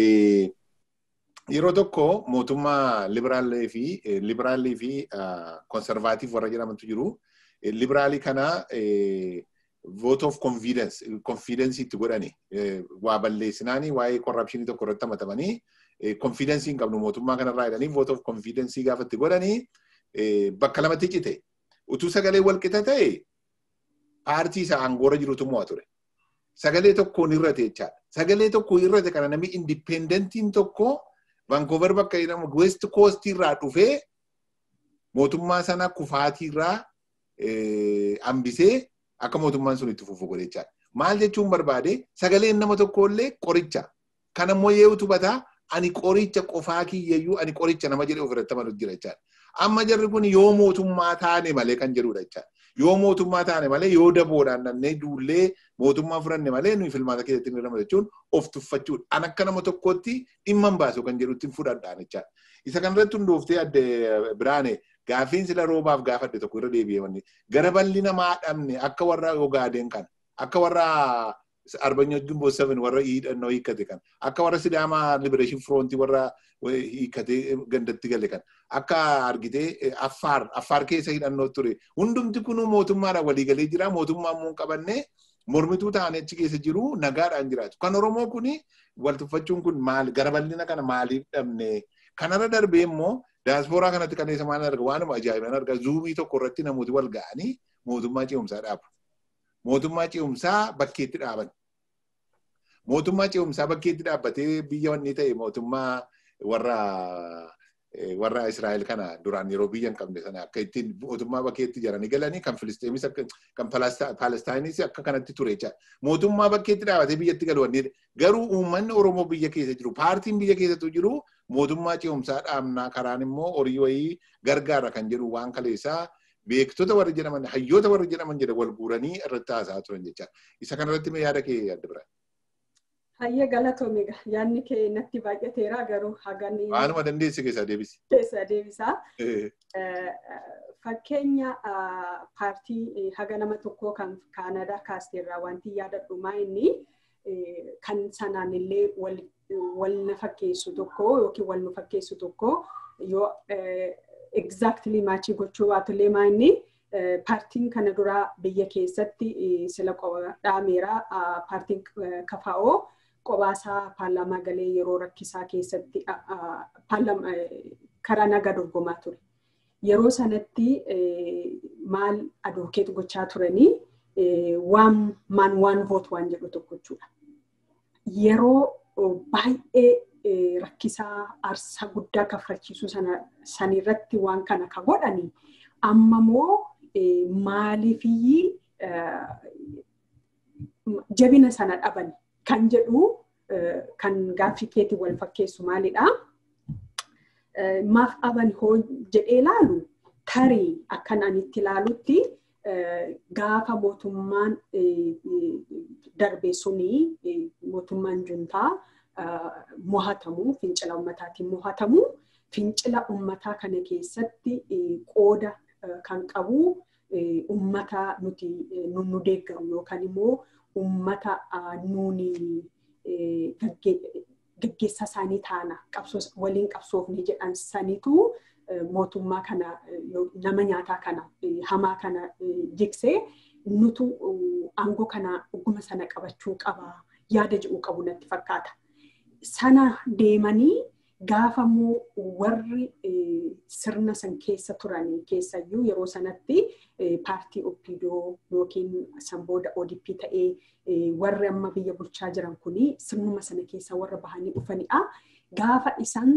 Yeroo tokko mootummaa liberaalii fi liberaalii fi konservaatiif warra jedhamantu jiru. Liberaalii kana vote of confidence confidence itti godhani waa balleessinaanii waa'ee korrapshinii tokko irratti hamatamanii confidence hin qabnu mootummaa kanarraa jedhanii vote of confidence gaafa itti godhanii bakka lamatti cite utuu sagalee walqixa ta'e paartii isa aangoora jirutu mo'a ture. Sagalee tokkoon irrate jechaadha. Sagalee tokko irrate kana namni indipendentiin tokko Vancouver bakka jedhamu West Coast irraa dhufee mootummaa sana kufaatii irraa hambisee akka mootummaan sun itti fufu godhe jechaadha. Maal jechuun barbaade sagaleen nama tokkollee qoricha. Kanammoo yoo tubataa ani qoricha qofaa kiyyayyuu ani qoricha nama jedhee ofirratti amanuu jira jechaadha. Amma jarri kun yoo mootummaa taane malee kan jedhudha jechaadha. Yoo mootummaa taane malee yoo daboodhaan nannee duullee mootummaa furanne malee nuyi filmaata keessatti ni ramadu jechuun of tuffachuudha. An akka nama tokkotti dhimma hin baasu kan jedhutti fudhadhaan jechaadha. Isa kanarratti hundooftee adde biraane gaaffiin sila roobaaf gaafadde tokko irra deebi'ee wanni gara balli namaa dhabne akka warra ogaadeen kan akka warra arbanya jumbo seven warra hidhannoo hiikkate kan akka warra sidaamaa liberation front warra hiikkatee gandatti gale kan akka argitee affaar affaar keessa hidhannoo ture hundumti kun mootummaadhaan waliigalee jira mootummaa immoo qabannee mormituu ta'anii achi keessa jiru nagaadhaan jiraatu kan oromoo kun wal tuffachuun kun maal gara bal'ina kana maaliif dhabne kanarra darbee immoo Daaspooraa kanatti kan isa maal arga waanuma ajaa'ibaan arga zuumii tokko irratti namooti wal ga'anii mootummaa ce'umsaa dhaabu. Mootummaa ce'umsaa bakkeetti dhaaban. Mootummaa ce'umsaa bakkeetti dhaabbatee biyya wanni ta'e mootummaa warra warra Israa'el kana duraan yeroo biyya hin qabne sana akka ittiin mootummaa bakkeetti jaranii galanii kan Filisteemis kan Palestaayinis akka kanatti ture jecha mootummaa bakkeetti dhaabatee biyyatti galu wanni garuu uummanni Oromoo biyya keessa jiru paartiin biyya keessattuu jiru mootummaa ce'umsaa dhaabnaa karaan immoo horii wayii gargaara kan jedhu waan kaleessaa beektota warri jedhaman hayyoota warri jedhaman jedha wal guuranii irratti haasa'aa turan jecha isa kanarratti mee yaada kee adda bira. Hayyee galatoomi yaadni kee natti baay'ateera garuu hagani. Waanuma dandeesse keessaa deebisi. Keessaa deebisaa. Fakkeenya paartii haga nama tokkoo kan Kaanadaa kaasteerraa wanti yaadadhu maa inni kan sanaan illee wal na fakkeessu tokko yookiin wal nu fakkeessu tokko yoo exactly maachii gochuu baatullee maa inni paartiin kana dura biyya keessatti sila dhaameera paartiin kafaa'oo qobaasaa paarlaamaa galee yeroo rakkisaa keessatti karaa nagaa dorgomaa ture. Yeroo sanatti maal advokeet gochaa turanii waan maan waan voot waan jedhu tokko jechuudha. Yeroo baay'ee rakkisaa aarsaa guddaa kaffalchiisuu sanirratti waan kana ka godhanii amma immoo maaliifii jabina sana dhaban kan jedhu kan gaaffii keetii wal fakkeessu maalidha. Maaf dhaban hoo jedhee ilaalu tarii akkan ani itti ilaalutti gaafa mootummaan darbe sunii mootummaan juntaa mo'atamu fincila ummataatiin mo'atamu fincila ummataa kana keessatti qooda kan qabu ummata nuti nu deeggaru yookaan immoo ummata nuuni gaggeessaa isaanii taana waliin qabsoofne jedhan sanitu mootummaa kana nama nyaataa kana hamaa kana jiksee nutu aangoo kana dhuguma sana qabachuu qaba yaada jedhu qabu natti fakkaata. Sana deemanii gaafa immoo warri sirna san keessa turanii keessayyuu yeroo sanatti paartii oppidoo yookiin san booda ODP ta'ee warri amma biyya bulchaa jiran kuni sirnuma sana keessa warra bahanii dhufanidha. Gaafa isaan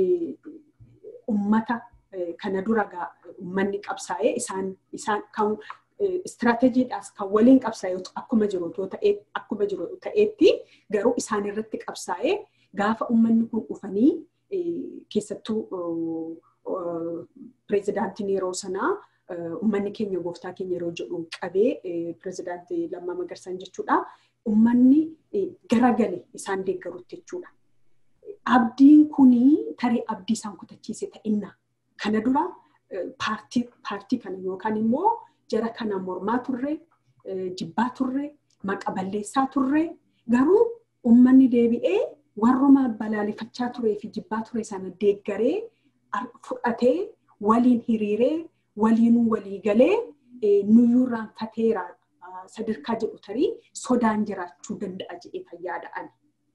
ummata kana dura uummanni qabsaa'ee isaan isaan kan istiraatejiidhaas kan waliin qabsaa'ee akkuma jiru ta'ee akkuma jiru ta'eetti garuu isaan irratti qabsaa'ee gaafa uummanni kun dhufanii keessattuu pireezidaantiin yeroo sanaa uummanni keenya gooftaa keenya yeroo jedhu qabee pireezidaantii Lammaa Magarsaan jechuudha. Uummanni garagale isaan deeggarutti jechuudha. Abdiin kunii tarii abdii isaan kutachiise ta'inna. Kana dura paartii kana yookaan immoo jara kana mormaa turre, jibbaa turre, maqa balleessaa turre garuu uummanni deebi'ee warruma balaaleffachaa turee fi jibbaa ture sana deeggaree fudhatee waliin hiriiree waliinuu walii galee nuyyuu irraanfateera sadarkaa jedhu tarii sodaan jiraachuu danda'a jedhee fayyaada'an.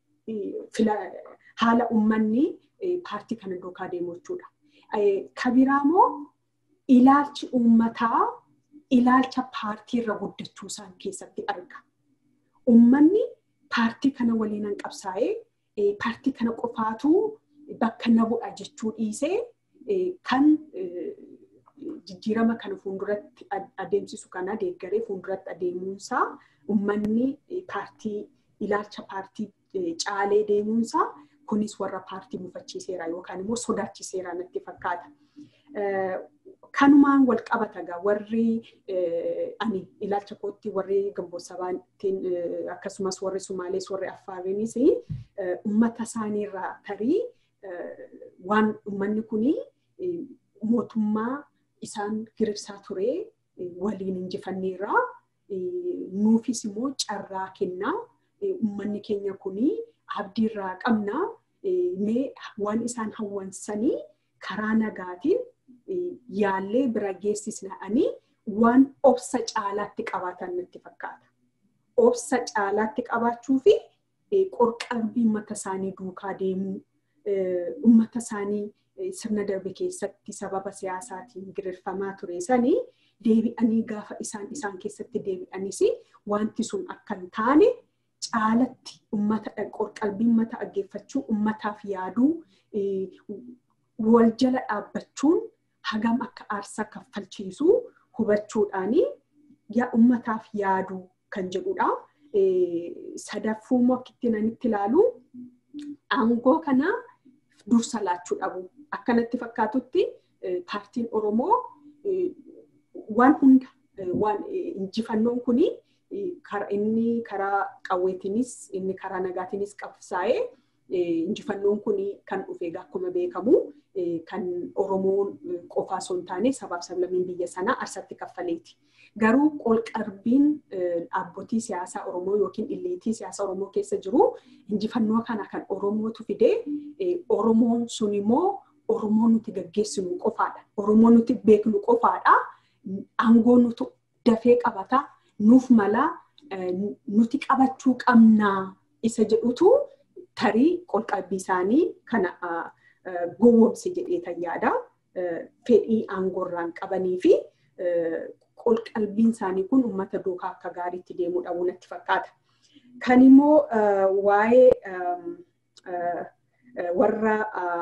Haala uummanni paartii kana duukaa deemu jechuudha. Kabiraa immoo ilaalchi uummataa ilaalcha paartii irra guddachuu isaan keessatti arga. Uummanni paartii kana waliin qabsaa'ee paartii kana qofaatu bakka na bu'a jechuu dhiisee kan jijjiirama kana fuulduratti adeemsisu kana deeggaree fuulduratti adeemuunsaa uummanni paartii ilaalcha paartii caalee deemuunsaa kunis warra paartii mufachiiseera yookaan immoo sodaachiseera natti fakkaata. Kanumaan wal qabata gaa warri ani ilaalcha kootti warri gamboosabaantiin akkasumas warri Sumaalees warri Affaariinis uummata isaaniirraa tarii waan uummanni kuni mootummaa isaan girirsaa ture waliin injifanneerraa nuufis immoo carraa kennaa uummanni keenya kuni abdiirraa qabna mee waan isaan hawwansanii karaa nagaatiin yaallee bira geessisna'anii waan obsa caalaatti qabaatan natti fakkaata. Obsa caalaatti qabaachuu fi qorqalbii uummata isaanii duukaa deemuu uummata isaanii sirna darbe keessatti sababa siyaasaatiin girirfamaa ture sanii deebi'anii gaafa isaan isaan keessatti deebi'anis wanti sun akka hin taane caalatti ummata qalbii ummata dhaggeeffachuu ummataaf yaaduu wal jala dhaabbachuun hagam akka aarsaa kaffalchiisuu hubachuudhaanii yaa ummataaf yaaduu kan jedhudha. Sadaffuu immoo akkitti nanitti ilaalu aangoo kana dursa laachuu dhabu. Akkanatti fakkaatutti paartiin Oromoo waan hunda waan injifannoon kuni inni karaa qawweetiinis inni karaa nagaatiinis qabsaa'ee injifannoon kuni kan dhufe akkuma beekamu kan Oromoon qofaa osoo hin taane sabaaf sablammiin biyya sanaa arsatti kaffaleeti. Garuu qolqarbiin dhaabbotii siyaasaa Oromoo yookiin illeetii siyaasaa Oromoo keessa jiru injifannoo kana kan Oromootu fidee Oromoon sun immoo Oromoo nuti gaggeessinu qofaadha. Oromoo nuti beeknu qofaadha. Aangoo nuti dafee qabata. Nuuf mala nuti qabachuu qabnaa isa jedhutu tarii qolqalbii isaanii kana gowwoomse jedhee tan yaada. Fedhii aangoorraan qabanii fi qolqalbiin isaanii kun uummata duukaa akka gaariitti deemuu dhabuu natti fakkaata. Kan immoo waa'ee warra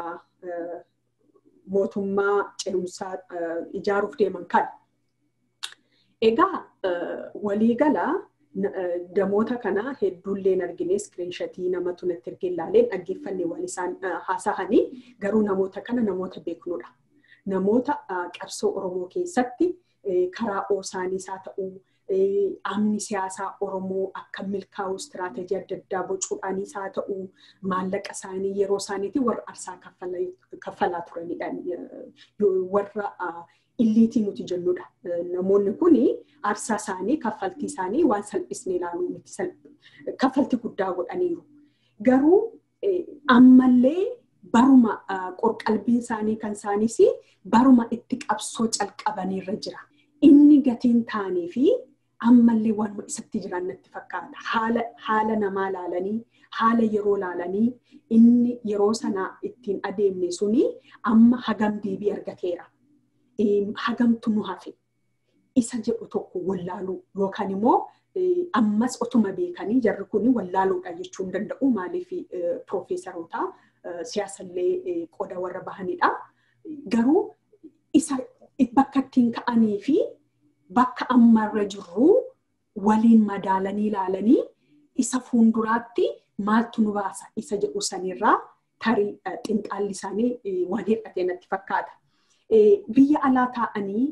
mootummaa ce'umsaa ijaaruuf deeman kan. Egaa waliigala damoota kana hedduullee argine iskiriinshatii namatu natti ergee ilaaleen dhaggeeffanne waan isaan haasa'anii garuu namoota kana namoota beeknudha. Namoota qabsoo Oromoo keessatti karaa oosaaniis haa ta'uu amni siyaasaa Oromoo akka milkaa'u istiraateejii adda addaa bocuudhaanis haa ta'uu maallaqa isaanii yeroo isaaniitiin warra arsaa kaffalaa turanidha. Warra illiitii nuti jennudha. Namoonni kun aarsaa isaanii kaffaltii isaanii waan salphisnee ilaaluu miti kaffaltii guddaa godhaniiru. Garuu ammallee baruma qorqalbiin isaanii kan isaaniis baruma itti qabsoo calqabaniirra jira. Inni gatiin taanii fi ammallee waan isatti jiran natti fakkaata. Haala namaa laalanii, haala yeroo laalanii, inni yeroo sana ittiin adeemne suni amma hagam deebii argateera. Hagamtu nu hafe. Isa jedhu tokko wallaaluu yookaan immoo ammas otuma beekanii jarri kun wallaaluudha jechuu hin danda'u. Maaliif piroofeesaroota siyaasallee qoda warra bahanidha. Garuu isa bakka ittiin ka'anii fi bakka ammarra jirru waliin madaalanii ilaalanii isa fuulduraatti maaltu nu baasa isa jedhu sanirraa tarii xinxaalli isaanii waan hir'atee natti fakkaata. Biyya alaa taa'anii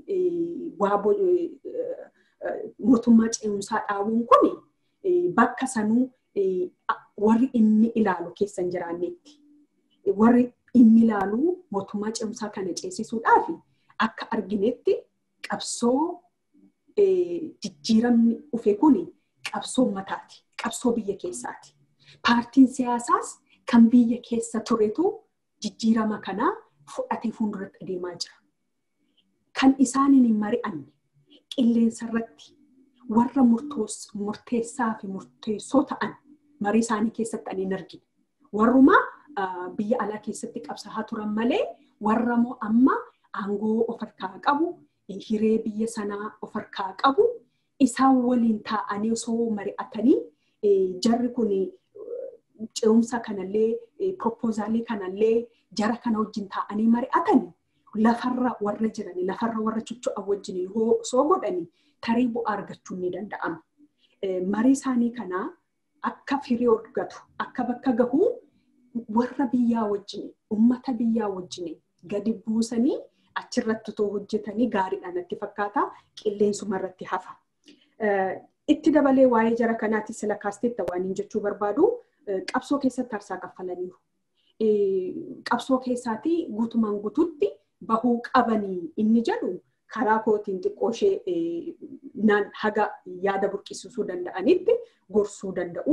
mootummaa ce'umsaa dhaabuun kun bakka sanuu warri inni ilaalu keessa hin jiraannetti. Warri inni ilaalu mootummaa ce'umsaa kana ceesisuudhaaf akka arginetti qabsoo jijjiiramni dhufe kun qabsoo ummataati. Qabsoo biyya keessaati. Paartiin siyaasaas kan biyya keessa turetu jijjiirama kanaa fudhatee fuulduratti adeemaa jira. Kan isaaniin hin mari'anne qilleensa irratti warra murteessaa fi murteessoo ta'an marii isaanii keessatti ani hin argine. Warrumaa biyya alaa keessatti qabsaa'aa turan malee warra moo amma aangoo of harkaa qabu hiree biyya sanaa of harkaa qabu isaan waliin taa'anii osoo mari'atanii jarri kun ce'umsa kanallee proppoozaalii kanallee jara kana wajjin taa'anii mari'atanii lafarra warra jiranii lafarra warra chucho'an wajjin osoo godhanii tarii bu'aa argachuun ni danda'ama. Marii isaanii kanaa akka firii argatu akka bakka gahu warra biyyaa wajjin ummata biyyaa wajjin gadi buusanii achirratti otoo hojjetanii gaariidhaan natti fakkaata qilleensuma irratti hafa. Itti dabalee waa'ee jara kanaati sila kaasteetta waan hin jechuu barbaadu qabsoo keessatti aarsaa kaffalaniiru. Qabsoo keessaatii guutumaan guututti bahuu qabanii inni jedhu karaa kootiin xiqqoo ishee haga yaada burqisiisuu danda'anitti gorsuu danda'u.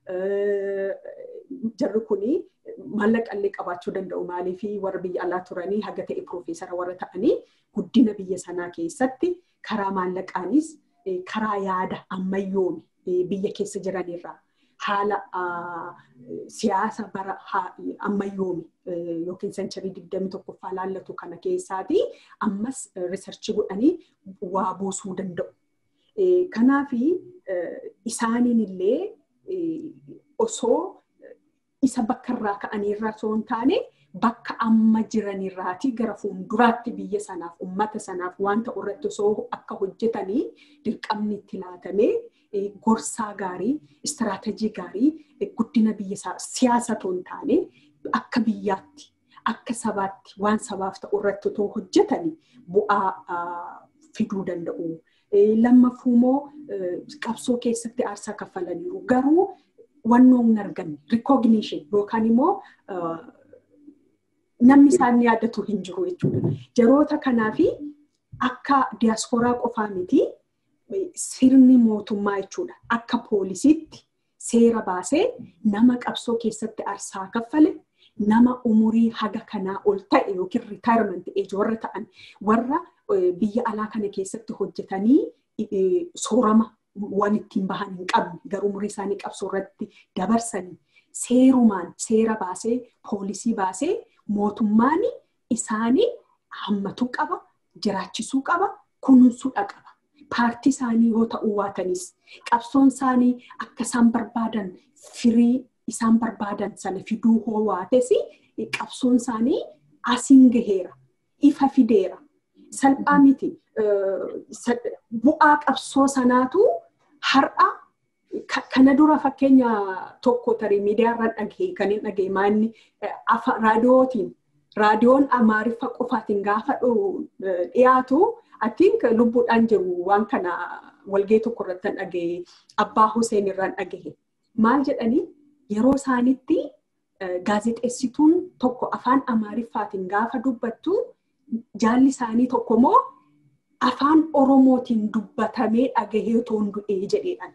Jarri kuni maallaqa illee qabaachuu danda'u maaliif warra biyya alaa turanii haga ta'e piroofeesara warra ta'anii guddina biyya sanaa keessatti karaa maallaqaanis karaa yaada ammayyoome biyya keessa jiranirraa haala siyaasa bara ammayyoomi yookiin sencharii digdami tokkoffaa laallatu kana keessaati ammas riisarchii godhanii waa buusuu danda'u. Kanaaf isaaniin illee osoo isa bakka irraa ka'aniirraa osoo hin taane bakka amma jiranirraati gara fuulduraatti biyya sanaaf uummata sanaaf wanta irratti osoo akka hojjetanii dirqamni itti laatamee gorsaa gaarii istiraatejii gaarii guddina biyya siyaasa otoo hin taane akka biyyaatti akka sabaatti waan sabaaf ta'u irratti otoo hojjetanii bu'aa fiduu danda'u. Lammaffuu immoo qabsoo keessatti aarsaa kaffalaniiru garuu wannoo hin arganne rikogniishin yookaan immoo namni isaan yaadatu hin jiru jechuudha. Jaroota kanaaf akka diyaasporaa qofaa miti sirni mootummaa jechuudha. Akka poolisiitti seera baasee nama qabsoo keessatti aarsaa kaffale nama umurii haga kanaa ol ta'e yookiin ritaayirment eeji warra ta'an warra biyya alaa kana keessatti hojjetanii soorama waan ittiin bahan hin qabne garuu umurii isaanii qabsoo irratti dabarsanii seerumaan seera baasee poolisii baasee mootummaan isaanii hammatuu qaba jiraachisuu qaba kunuunsuudha qaba. Paartii isaanii yoo ta'uu baatanis qabsoon isaanii akka isaan barbaadan firii isaan barbaadan sana fiduu hoo baates qabsoon isaanii asiin gaheera ifa fideera salphaa miti bu'aa qabsoo sanaatu har'a kana dura fakkeenya tokko tarii miidiyaarraan dhagahe kan hin dhagahe maanni raadiyootiin raadiyoon amaariffa qofaatiin gaafa dhiyaatu atiink lubbuudhaan jiru waan kana walgee tokko irratti dhagahe abbaa Huseen irraan dhagahe maal jedhanii yeroo isaanitti gaazexeessituun tokko afaan amaariffaatiin gaafa dubbattu jaalli isaanii tokko immoo afaan oromootiin dubbatamee dhagahee toon du'ee jedheedhaan.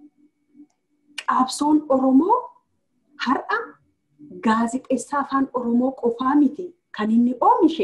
Qabsoon oromoo har'a gaazexeessaa afaan oromoo qofaa miti kan inni oomishe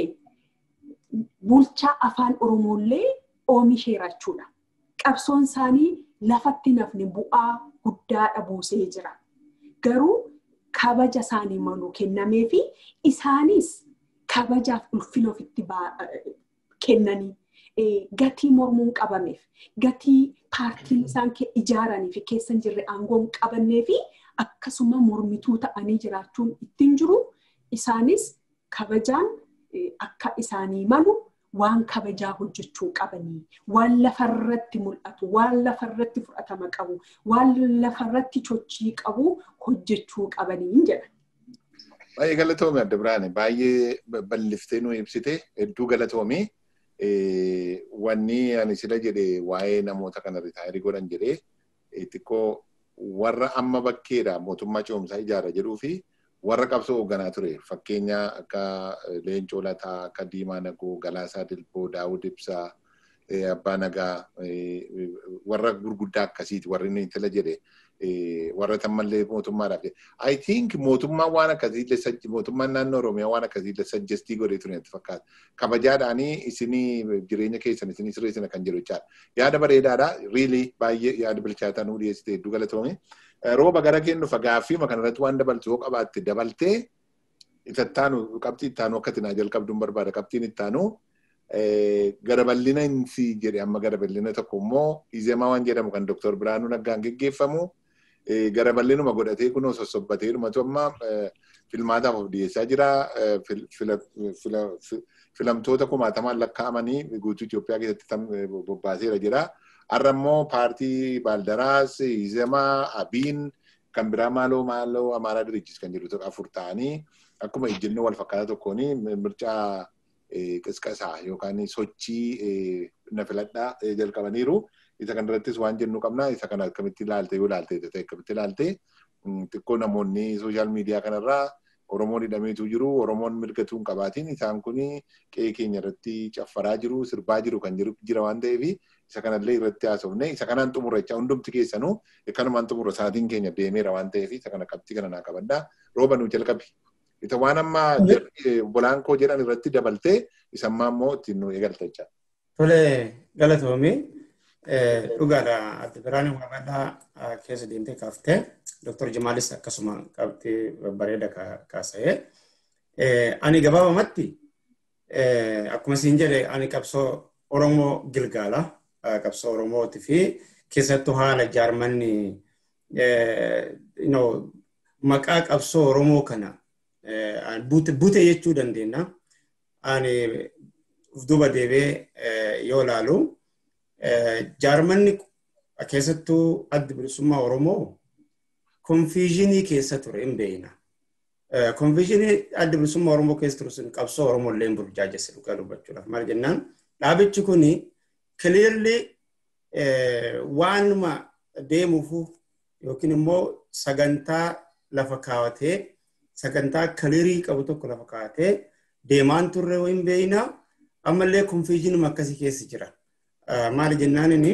bulchaa afaan oromoollee oomisheera jechuudha. Qabsoon isaanii lafatti nafni bu'aa guddaadha buusee jira. Garuu kabaja isaanii maluu kennamee fi isaanis kabajaaf ulfina ofitti kennanii gatii mormuun qabameef gatii paartiin isaan ijaaranii fi keessa hin jirre aangoo hin qabannee fi akkasuma mormituu ta'anii jiraachuun ittiin jiru isaanis kabajaan akka isaanii malu waan kabajaa hojjechuu qabanii waan lafarratti mul'atu waan lafarratti fudhatama qabu waan lafarratti chochii qabu hojjechuu qabanii jedha. Baay'ee galatoome adda biraane baay'ee balliftee nu ibsite hedduu galatoome. Wanni ani sila jedhe waa'ee namoota kana ritaayirii godhan jedhee xiqqoo warra amma bakkeedha mootummaa ce'umsaa ijaara jedhuu fi warra qabsoo hoogganaa ture fakkeenya akka Leencoo Lataa, akka Diimaa Nagoo, Galaasaa Dilboo, Daawud Ibsaa, Abbaa Nagaa warra gurguddaa akkasiiti warri inni tila jedhe warra tammallee mootummaadhaaf. I think mootummaan waan akkasii sajji mootummaan naannoo Oromiyaa waan akkasii sajjestii godhee ture natti fakkaata. Kabajaadhaanii isinii jireenya keessan isinii sirreessina kan jedhu jechaadha. Yaada bareedaadha. Really baay'ee yaada bilchaataa nuu dhiyeessite hedduu galatoome. Rooba gara kennu gaaffii kanarratti waan dabaltu yoo qabaatte dabaltee itattaanu qabxii ittaanu akka tinaa jalqabduun barbaada qabxiin ittaanu gara bal'ina insi jedhe amma gara bal'ina tokko immoo izemaa waan jedhamu kan Dr. Biraanuu Naggaan geggeeffamu gara bal'inuma godhatee kunoo sossobbatee dhumatu amma filmaataaf of dhiyeessaa jira. Filamtoota kumaatamaan lakkaa'amanii guutuu Itoophiyaa keessatti bobbaaseera jira. Har'a immoo paartii Baaldaraas, Izemaa, Abiin kan biraa maaloo maaloo Amaaraa Dirichis kan jedhu afur ta'anii akkuma ejjennoo wal fakkaataa tokkoon mirchaa qisqasaa yookaan sochii na filadhaa jalqabaniiru. Isa kanarrattis waan jennu qabna. Isa kana akkamitti ilaalte yoo ilaalte ta'e akkamitti ilaalte xiqqoo namoonni sooshaal miidiyaa kanarraa Oromoon hidhameetu jiru. Oromoon mirgatuu hin qabaatiin isaan kun qe'ee keenya irratti caffaraa jiru, sirbaa jiru kan jira waan ta'eef isa kanallee irratti haasofne isa kanaan xumurra jecha hundumti keessanuu kanumaan xumurra sa'aatiin keenya deemeera waan ta'eef isa kana qabxii kana naa qabaddaa rooba nuu jalqabi. Isa waan amma bolaan koo jedhan irratti dabaltee isa ammaa immoo ittiin nu eegalta jecha. Tole galatoomii Dhugaadha. Adda biraan magaalaa keessa deemtee kaaftee Dr. Jimaalis akkasuma qabxii bareeda kaasa'ee. Ani gabaabamatti akkuma siin jedhe ani qabsoo Oromoo Gilgaala. Qabsoo Oromooti fi keessattuu haala jaarmanni maqaa qabsoo Oromoo kana bute jechuu dandeenya. Ani duuba deebee yoo ilaalu jaarmanni keessattuu adda bilisummaa Oromoo konfiizhinii keessa ture hin beekna. Konfiizhinii adda bilisummaa Oromoo keessa ture sun qabsoo Oromoo illee burjaajesse dhugaa dubbachuudhaaf. Maal jennaan dhaabichi kuni clearly waanuma deemuufu yookiin immoo sagantaa lafa kaawatee sagantaa kaliirii qabu tokko lafa kaawatee deemaan turre hin beekna ammallee konfiizhinuma akkasii keessa jira. Maali jennaan inni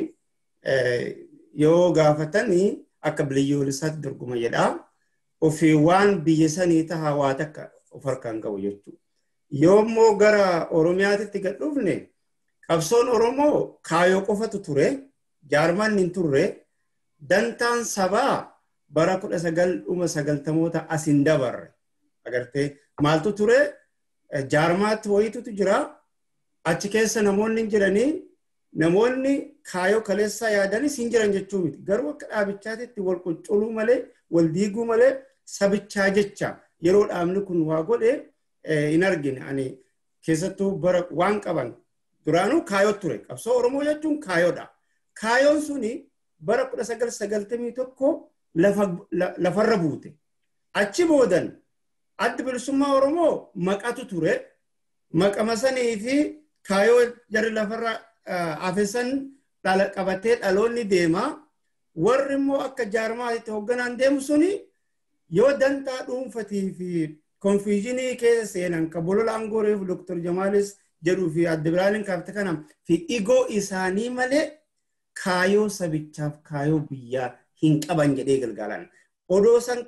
yoo gaafatanii akka biliyyoolisaatti dorgoma jedhaa ofii waan biyya sanii tahaa waa takka of harkaan qabu jechuudha. Yoo immoo gara Oromiyaatti gad dhufne qabsoon Oromoo kaayoo qofatu ture jaarmaan hin turre dantaan sabaa bara kudha sagal dhuma sagaltamoota as hin dabarre agartee maaltu ture jaarmaatti wayitutu jira achi keessa namoonni jiranii namoonni kaayoo kaleessaa yaadanis hin jiran jechuu miti garuu akka dhaabichaatitti wal qulqulluu malee wal diiguu malee sabichaa jecha yeroo dhaabni kun waa godhe hin argine ani keessattuu bara waan qaban duraanuu kaayoo ture qabsoo oromoo jechuun kaayoodha kaayoon suni bara kudha sagal sagaltamii tokko lafarra buute achi boodan addi bilisummaa oromoo maqatu ture maqama sanii fi kaayoo jarri lafarra afesan qabatee dhaloonni deema warri immoo akka jaarmaatti hoogganaan deemu suni yoo dantaa dhuunfatii fi konfiizhinii keessa seenan ka bolola aangooreef doktor jamaalis jedhuu fi adda biraaniin kaafte kana fi igoo isaanii malee kaayoo sabichaaf kaayoo biyyaa hin qaban jedhee galgaalan. Odoo san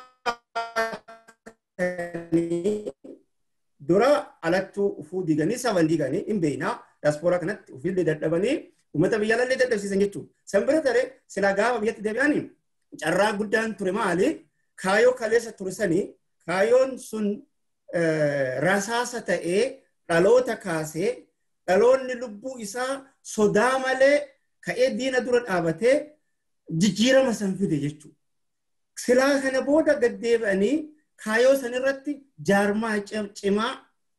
qaban dura alattuu ufuu diiganii saban diiganii hin beeknaa daaspooraa kanatti ufiillee dadhabanii uummata biyyaallee dadhabsiisan jechuudha. San bira taree silaa gaafa biyyatti deebi'anii carraa guddaan ture maali? Kaayoo kaleessa ture sanii kaayoon sun rasaasa ta'ee dhaloota kaasee dhaloonni lubbuu isaa sodaa malee ka'ee diina dura dhaabatee jijjiirama san fide jechuudha. Silaa kana booda gad deebi'anii kaayoo san irratti jaarmaa cimaa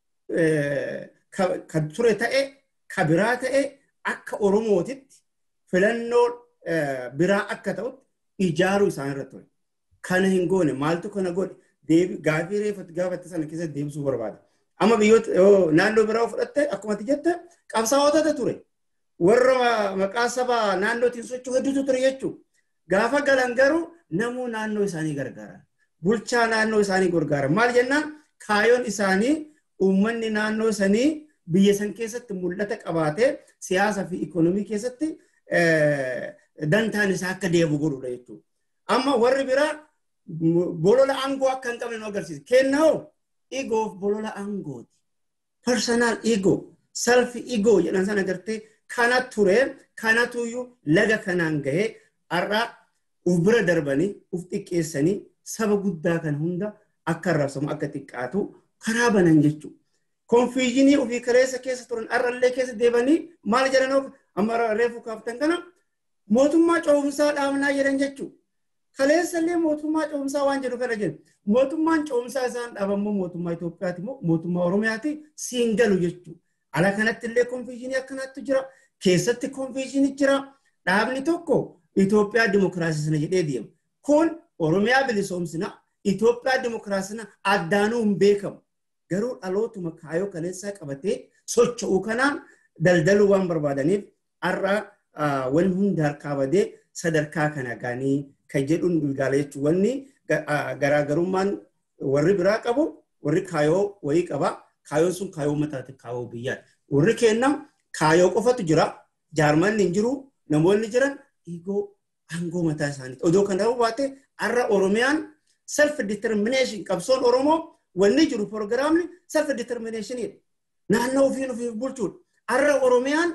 kan ture ta'e ka biraa ta'e akka Oromootitti filannoo biraa akka ta'utti ijaaruu isaan irra ture. Kana hin goone maaltu kana godhe gaafii reeffatti gaafatte sana keessatti deebisuu barbaada. Amma biyyoota naannoo biraa fudhatte akkuma jette qabsaa'otatu ture. Warra maqaa saba naannootiin socho'u hedduutu ture jechuudha. Gaafa galan garuu namuu naannoo isaanii gargaaran. Bulchaa naannoo isaanii gargaaran. Maal jennaan kaayoon isaanii uummanni naannoo sanii biyya san keessatti mul'ata qabaatee siyaasa fi ikoonomii keessatti dantaan isaa akka deebi'u godhudha jechuudha. Amma warri biraa bolola aangoo akka hin qabne nu agarsiisa. Kennaa igoof bolola aangooti. Personal ego, self ego jedhan sana agartee kana ture kanatuyyuu laga kanaan gahee har'a uf bira darbanii uf xiqqeessanii saba guddaa kan hunda akka arrabsamu akka xiqqaatu karaa banan jechuudha. Konfiijinii ofii kaleessa keessa turan har'allee keessa deebanii maal jedhan amma reefu kaaftan kana mootummaa coomsaa dhaabnaa jedhan jechuudha. Kaleessallee mootummaa coomsaa waan jedhu kana jedhu. Mootummaan coomsaa isaan dhaabammoo mootummaa Itoophiyaati moo mootummaa Oromiyaati siin galu jechuudha. Ala kanatti illee konfiijinii akkanaatti jira. Keessatti konfiijinii jira. Dhaabni tokko Itoophiyaa dimokiraasisna jedhee deema. Kun Oromiyaa bilisoomsina Itoophiyaa dimokiraasina addaanuu hin beekamu. Garuu dhalootuma kaayoo kaleessaa qabatee socho'uu kanaan daldaluu waan barbaadaniif har'a wanni hundi harkaa badee sadarkaa kana gaanii kan jedhuun ilgaala jechuun wanni garaagarummaan warri biraa qabu warri kaayoo wayii qaba. Kaayoon sun kaayoo mataati kaayoo biyyaati. Warri kenna kaayoo qofatu jira. Jaarmanni hin jiru. Namoonni jiran dhiigoo aangoo mataa isaaniiti. Odoo kan ta'uu baate har'a Oromiyaan self determination qabsoon Oromoo wanni jiru proogiraamni self determinationidha. Naannoo ofiin ofiif bulchuudha. Har'a Oromiyaan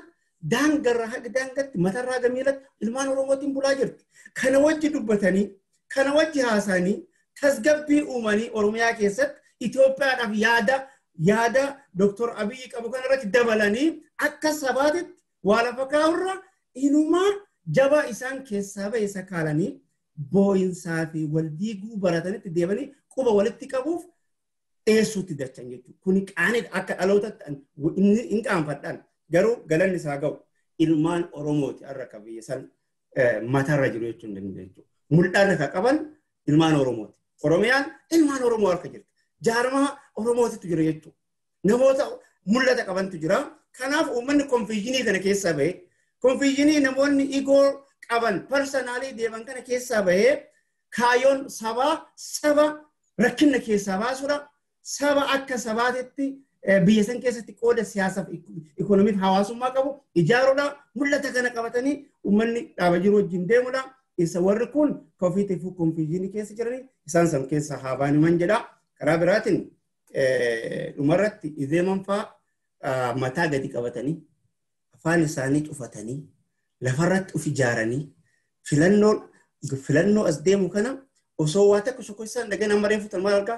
daangarraa haga daangatti matarraa haga miilatti ilmaan Oromootiin bulaa jirti. Kana wajji dubbatanii kana wajji haasanii tasgabbii uumanii Oromiyaa keessatti Itoophiyaadhaaf yaada yaada Dr. Abiyyi qabu kanarratti dabalanii akka sabaatitti waa lafa kaa'urra inumaa jabaa isaan keessaa ba'e sakaalanii boo'insaa fi wal diiguu baratanitti deemanii quba walitti qabuuf dhiyeessuutti dachan jechuudha. Kuni qaanidha akka dhalootatti hin qaanfadhaan garuu galanni isaa ga'u ilmaan Oromooti har'a akka biyya san matarra jiru jechuu hin dandeenyu. Mul'ata ka qaban ilmaan Oromooti. Oromiyaan ilmaan Oromoo harka jirti. Jaarmaa Oromootitu jira jechuudha. Namoota mul'ata qabantu jira. Kanaaf uummanni konfiijinii kana keessaa bahee konfiijinii namoonni igoo qaban parsanaalii deeman kana keessaa bahee kaayoon sabaa saba rakkina keessaa baasuudha. Saba akka sabaatitti biyya san keessatti qooda siyaasaaf ikoonomiif hawaasummaa qabu ijaaruudha. Mul'ata kana qabatanii uummanni dhaaba jiru wajjin deemuudha. Isa warri kun kofiitii fi konfiijinii keessa jiranii isaan san keessa haa baaniman jedha. Karaa biraatiin dhumarratti izeeman fa'aa mataa gadi qabatanii afaan isaanii cufatanii lafarratti of ijaaranii filannoo filannoo as deemu kana osoo waa takka tokko isaan dhagan amma reefu maal argaa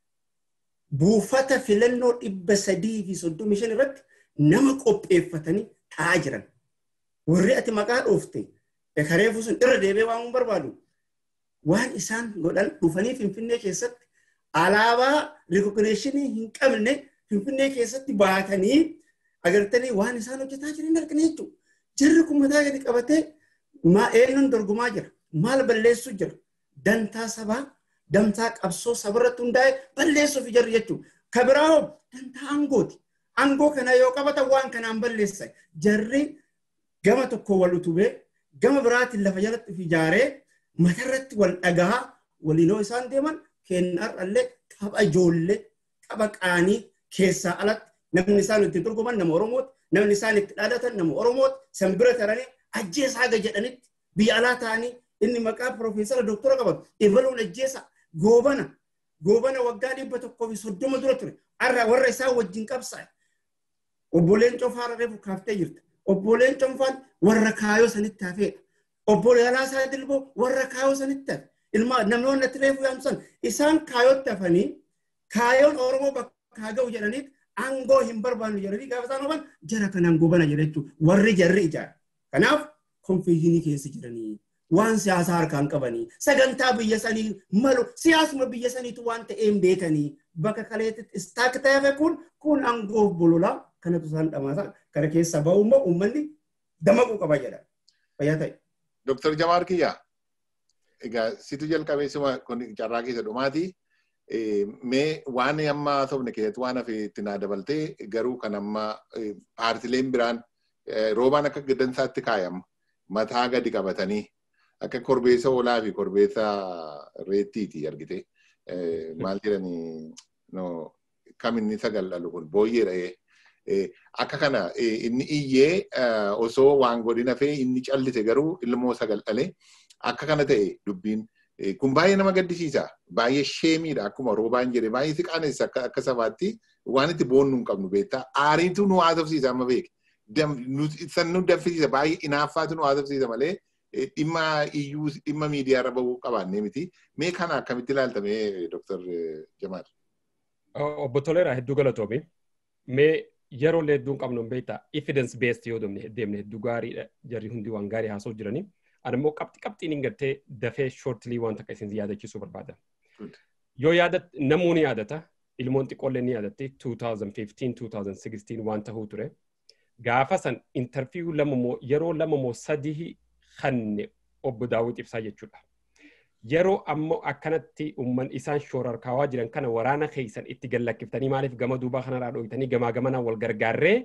buufata filannoo dhibba sadii fi soddomii shan irratti nama qopheeffatanii taa'aa jiran. Warri ati maqaa dhoofte kareefu sun irra deebi'ee waan barbaadu waan isaan godhan dhufanii finfinnee keessatti alaabaa rikogineeshinii hin qabne finfinnee keessatti baatanii agartanii waan isaan hojjetaa jiran argina jechuudha. Jirri kun mataa gadi qabatee eenyuun dorgomaa jira. Maal balleessuu jira. Dantaa sabaa, dantaa qabsoo sabarratti hundaa'e balleessuuf jirri jechuudha. Kabiraa hoo dantaa aangooti. Aangoo kana yoo qabatan waan kanaan balleessan. Jarri gama tokko wal utubee gama biraatiin lafa jalatti of ijaaree matarratti wal dhagaa waliinoo isaan deeman kennarrallee tapha ijoollee tapha qaanii keessaa alatti namni isaan itti dorgoman nama Oromooti. Namni isaan itti dhaadatan nama Oromooti. San bira taranii ajjeesaa haga jedhanitti biyya alaa ta'anii inni maqaa Piroofeesara Dooktora qabatu ibaluun ajjeesa goobana goobana waggaa dhibba tokkoo fi soddoma dura ture. Har'a warra isaa wajjin qabsaa'e. Obboleen Cofaa reefu kaaftee jirta. Obboleen Cofaan warra kaayoo sanitti hafeedha. Obbolee Alaasaa Dilboo warra kaayoo sanitti hafe. Ilmaa namoonni itti reefu yaamsan isaan kaayootti hafanii kaayoon Oromoo bakka haa ga'u jedhaniit aangoo hin barbaannu jedhanii gaafa isaan hafan jara kanaan goobana jedha jechuudha. Warri jarri ijaara. Kanaaf konfiijinii keessa jiranii waan siyaasaa harkaan qabanii sagantaa biyya sanii malu siyaasuma biyya saniitu waan ta'een beekanii bakka kaleetti istaak ta'e kun kun aangoof bololaa kanatu isaan dhamaasa kana keessa ba'u immoo uummanni damaquu qaba jedha. Fayyaa ta'e. Dooktar Jamaar Kiyyaa egaa situ jalqabee sima kun carraa keessa dhumaati. Mee waan amma sobne keessatti waan hafe itti naa dabaltee garuu kan amma paartileen biraan roobaan akka gaddansaatti kaayama. Mataa gadi qabatanii akka korbeessa hoolaa fi korbeessa reettiiti argite. Maal jedhanii kam inni sagal dhalu kun booyyeedha. Akka kana inni iyyee osoo waan godhin hafee inni callise garuu ilmoo sagal dhale akka kana ta'e dubbiin kun baay'ee nama gaddisiisa. Baay'ee sheemiidha akkuma roobaan jedhe baay'ee si qaanessa akka sabaatti waan itti boonnu hin qabnu beektaa. Aariitu nu haasofsiisa amma beek. San nu danfisiisa baay'ee inaaffaatu nu haasofsiisa malee dhimma iyyuu dhimma miidiyaa irra bahuu qabaannee miti. Mee kana akkamitti ilaaltame Dr. Jamaal? Obbo Toleeraa hedduu galatoomi. Mee yeroo illee hedduun qabnu hin beektaa evidence based yoo deemne hedduu gaariidha jarri hundi waan gaarii haasoo jiranii. Ani immoo qabxi qabxiin hin gartee dafee shortilii waan takka isin yaadachiisuu barbaada. Yoo yaadat namoonni yaadata ilmoon xiqqoollee ni yaadatti 2015-2016 waan tahuu ture. Gaafa san intarviiyuu lama moo yeroo lama moo sadii kanne obbo Daawwit ibsaa jechuudha. Yeroo ammoo akkanatti umman isaan shoorarkaawaa jiran kana waraana keessan itti gallakkiftanii maaliif gama duubaa kanarraa dhooytanii gamaa gamanaan wal gargaarree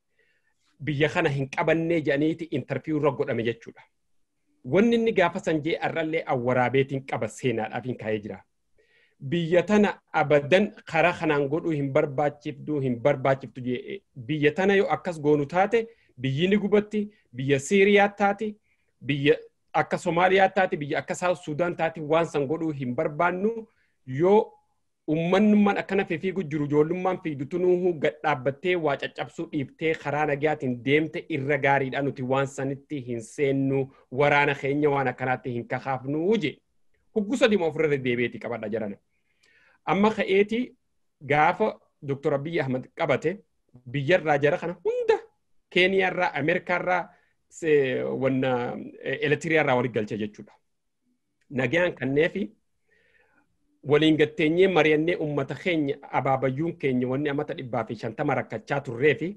biyya kana hin qabannee jedhaniiti intarviiyuu irra godhame jechuudha. Wanni inni gaafa san jee arrallee awwaraabeetiin qaba seenaadhaaf hin kaa'ee jira. Biyya tana abadan karaa kanaan godhuu hin barbaachiftuu hin barbaachiftu jee biyya tana yoo akkas goonu taate biyyi ni gubatti biyya Siiriyaa taate biyya akka Somaaliyaa taate biyya akka Saawut Sudaan taate waan san godhuu hin barbaannu yoo ummannummaan akkana fiigu jiru ijoollummaan fiigdutu nuuhu gad dhaabbattee waa caccabsuu dhiibtee karaa nagaatiin deemte irra gaariidha nuti waan sanitti hin seennu waraana keenya waan akkanaatti hin kakaafnu je huggusa dhima ofirra deebi'eeti qabadha jarana. Amma ka'eeti gaafa Dr. Abiy Ahmad qabate biyyarraa jara kana hunda Keeniyaarraa, Ameerikaarraa, wanna elektiriyaarraa walitti galche jechuudha. Nagaan kanneefi waliin gatteenyee mari'annee uummata keenya abaabayyuun keenya wanni amata dhibbaa fi shantama rakkachaa turree fi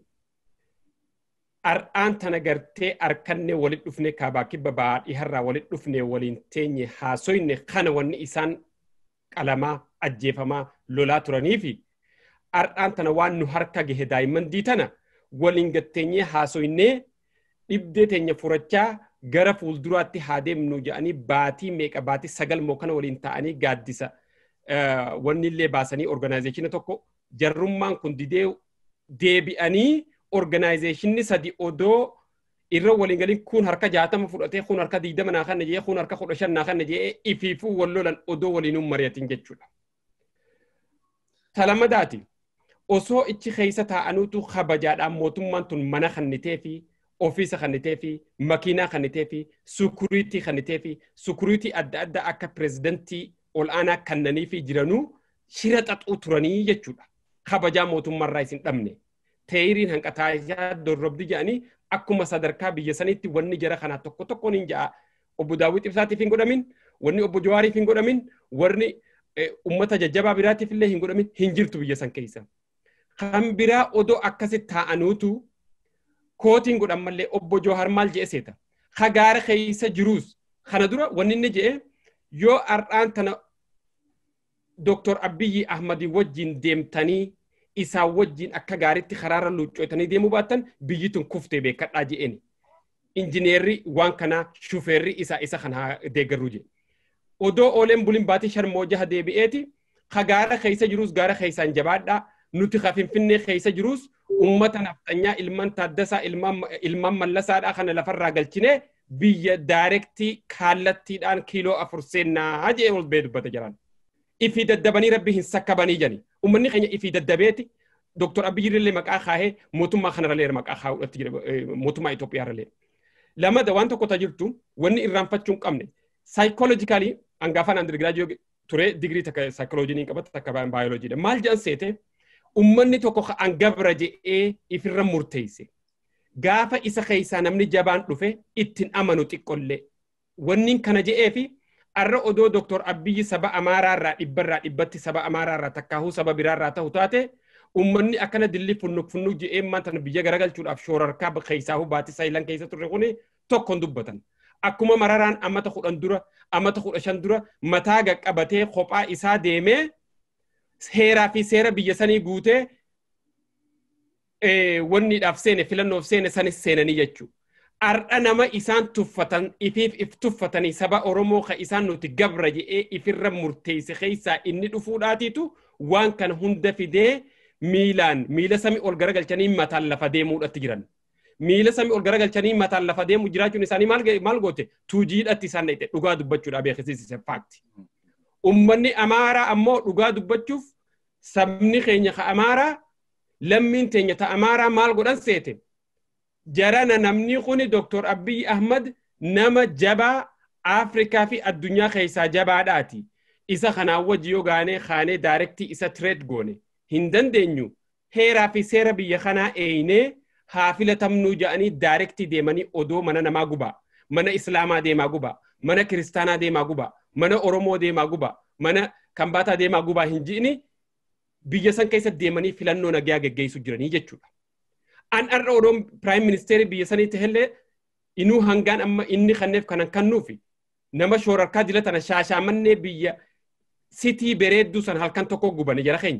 har'aan tana gartee harkanne walit dhufne kaabaa kibba baadhiharraa walit dhufne waliin teenye haasoyne kana wanni isaan qalamaa ajjeefamaa lolaa turanii fi har'aan tana waan nu harka gahe daa'imman diitana waliin gatteenyee haasoynee dhibdee teenya furachaa gara fuulduraatti haa deemnu jedhanii baatii meeqa baatii sagal moo kana waliin ta'anii gaaddisa wanni illee baasanii organaayizeeshina tokko jarrummaan kun didee deebi'anii organaayizeeshinni sadi odoo irra waliin galiin kun harka jaatama fudhatee kun harka diidama naa kanna jee kun harka kudha shan naa kanna jee ifiifuu wal lolan odoo waliinuun mari'atin jechuudha. Talamadaati osoo ichi keessa taa'anuutu kabajaadhaan mootummaan tun mana kannitee fi ofiisa kannitee fi makiinaa kannitee fi sukuriitii kannitee fi sukuriitii adda addaa akka pirezidantii ol aanaa kannanii fi jiranuu shira xaxuu turanii jechuudha. Kabajaa mootummaarraa isin dhabne. Teeyiriin hanqataa dorrobdi jedhanii akkuma sadarkaa biyya saniitti wanni jara kanaa tokko tokkoon hin ja'a. Obbo Daawwit Ibsaatiif hin godhamin, wanni obbo Jawaariif hin godhamin, warri uummata jajjabaa biraatiif illee hin godhamin hin jirtu biyya san keessa. Kan biraa odoo akkasitti taa'anuutu kootiin godhan mallee obbo Jawahar maal je'e seeta. Hagaara keessa jiruus kana dura wanni inni je'e yoo har'aan tana Dr. Abiyyi Ahmadii wajjin deemtanii isaan wajjin akka gaariitti karaarra luuccooytanii deemuu baattan biyyi tun kuftee beekadhaa je'eni. Injineerri waan kanaa shufeerri isaa isa kana deeggaruu jedhe. Odoo ooleen bulin baatii sharmoo jaha deebi'eeti hagaara keessa jiruus gaara keessaan jabaadhaa nuti ka finfinnee keessa jiruus ummata nafxanyaa ilmaan taaddasaa ilmaan mallasaadhaa kana lafarraa galchine biyya daayirektii kallattiidhaan kiiloo afur seennaa jee ol bee dubbata jiran. Ifii daddabanii rabbi hin sakkabanii jani. Uummanni keenya ifii daddabeeti. Dooktor Abiyyi illee maqaa kaahee mootummaa kanarralee maqaa kaa'uudhaatti jira mootummaa Itoophiyaarralee. Lamada waan tokko tajirtu wanni irraanfachuu hin qabne. Saayikoolojikaalii hangaafaan andirgiraajii ture digirii takka saayikooloojii qabata takka baayoloojiidha. Maal jedhan seete ummanni tokko hangabra je'ee ifirra murteesse. Gaafa isa keessaa namni jabaan dhufe ittiin amanu xiqqollee. Wanni kana je'ee fi arra odoo Dooktor Abiyyi saba Amaaraarraa dhibbarraa dhibbatti saba Amaaraarraa takkaahuu saba biraarraa ta'u taate ummanni akkana dilli funnuk funnuk je'ee maanta biyya garagalchuudhaaf shoorarkaa keessaa baatii saayilan keessa turre kuni tokkoon dubbatan. Akkuma mararaan amata kudhan dura amata kudha shan dura mataa qaqqabatee kophaa isaa deemee heeraa fi seera biyya sanii guutee wanniidhaaf seene filannoof seene sanis seenanii jechuudha. Ardha nama isaan tuffatan ifiif if tuffatanii saba Oromoo ka isaan nuti gabra je'ee ifirra murteesse keessaa inni dhufuudhaatiitu waan kana hunda fidee miilaan miila samii ol garagalchanii mataan lafa deemuudhatti jiran. Miila samii ol garagalchanii mataan lafa deemu jiraachuun isaanii maal goote tuujiidhatti isaan dhaqxe dhugaa dubbachuudha beeksisiise faakti. Uummanni Amaaraa ammoo dhugaa dubbachuuf sabni keenya ka Amaaraa lammiin teenya ta Amaaraa maal godhan seete. Jarana namni kuni Dooktor Abiyyi Ahmad nama jabaa Afrikaa fi addunyaa keessaa jabaadhaati. Isa kanaan wajji yoo gaanee kaanee daayirektii isa tireed goone hin dandeenyu heeraa fi seera biyya kanaa eeyinee haa filatamnuu jedhanii daayirektii deemanii odoo mana namaa gubaa mana islaamaa deemaa gubaa mana kiristaanaa deemaa gubaa mana oromoo deemaa gubaa mana kambaataa deemaa gubaa hin ji'ini biyya san keessa deemanii filannoo nagaa geggeessu jiranii jechuudha. An har'a odoon piraayim ministeerii biyya saniitti illee inuu hangaan amma inni kanneef kanan kannuufi nama shoorarkaa jila tana shaashaamannee biyya sitii bareedduu san halkan tokko gubani jara keenya.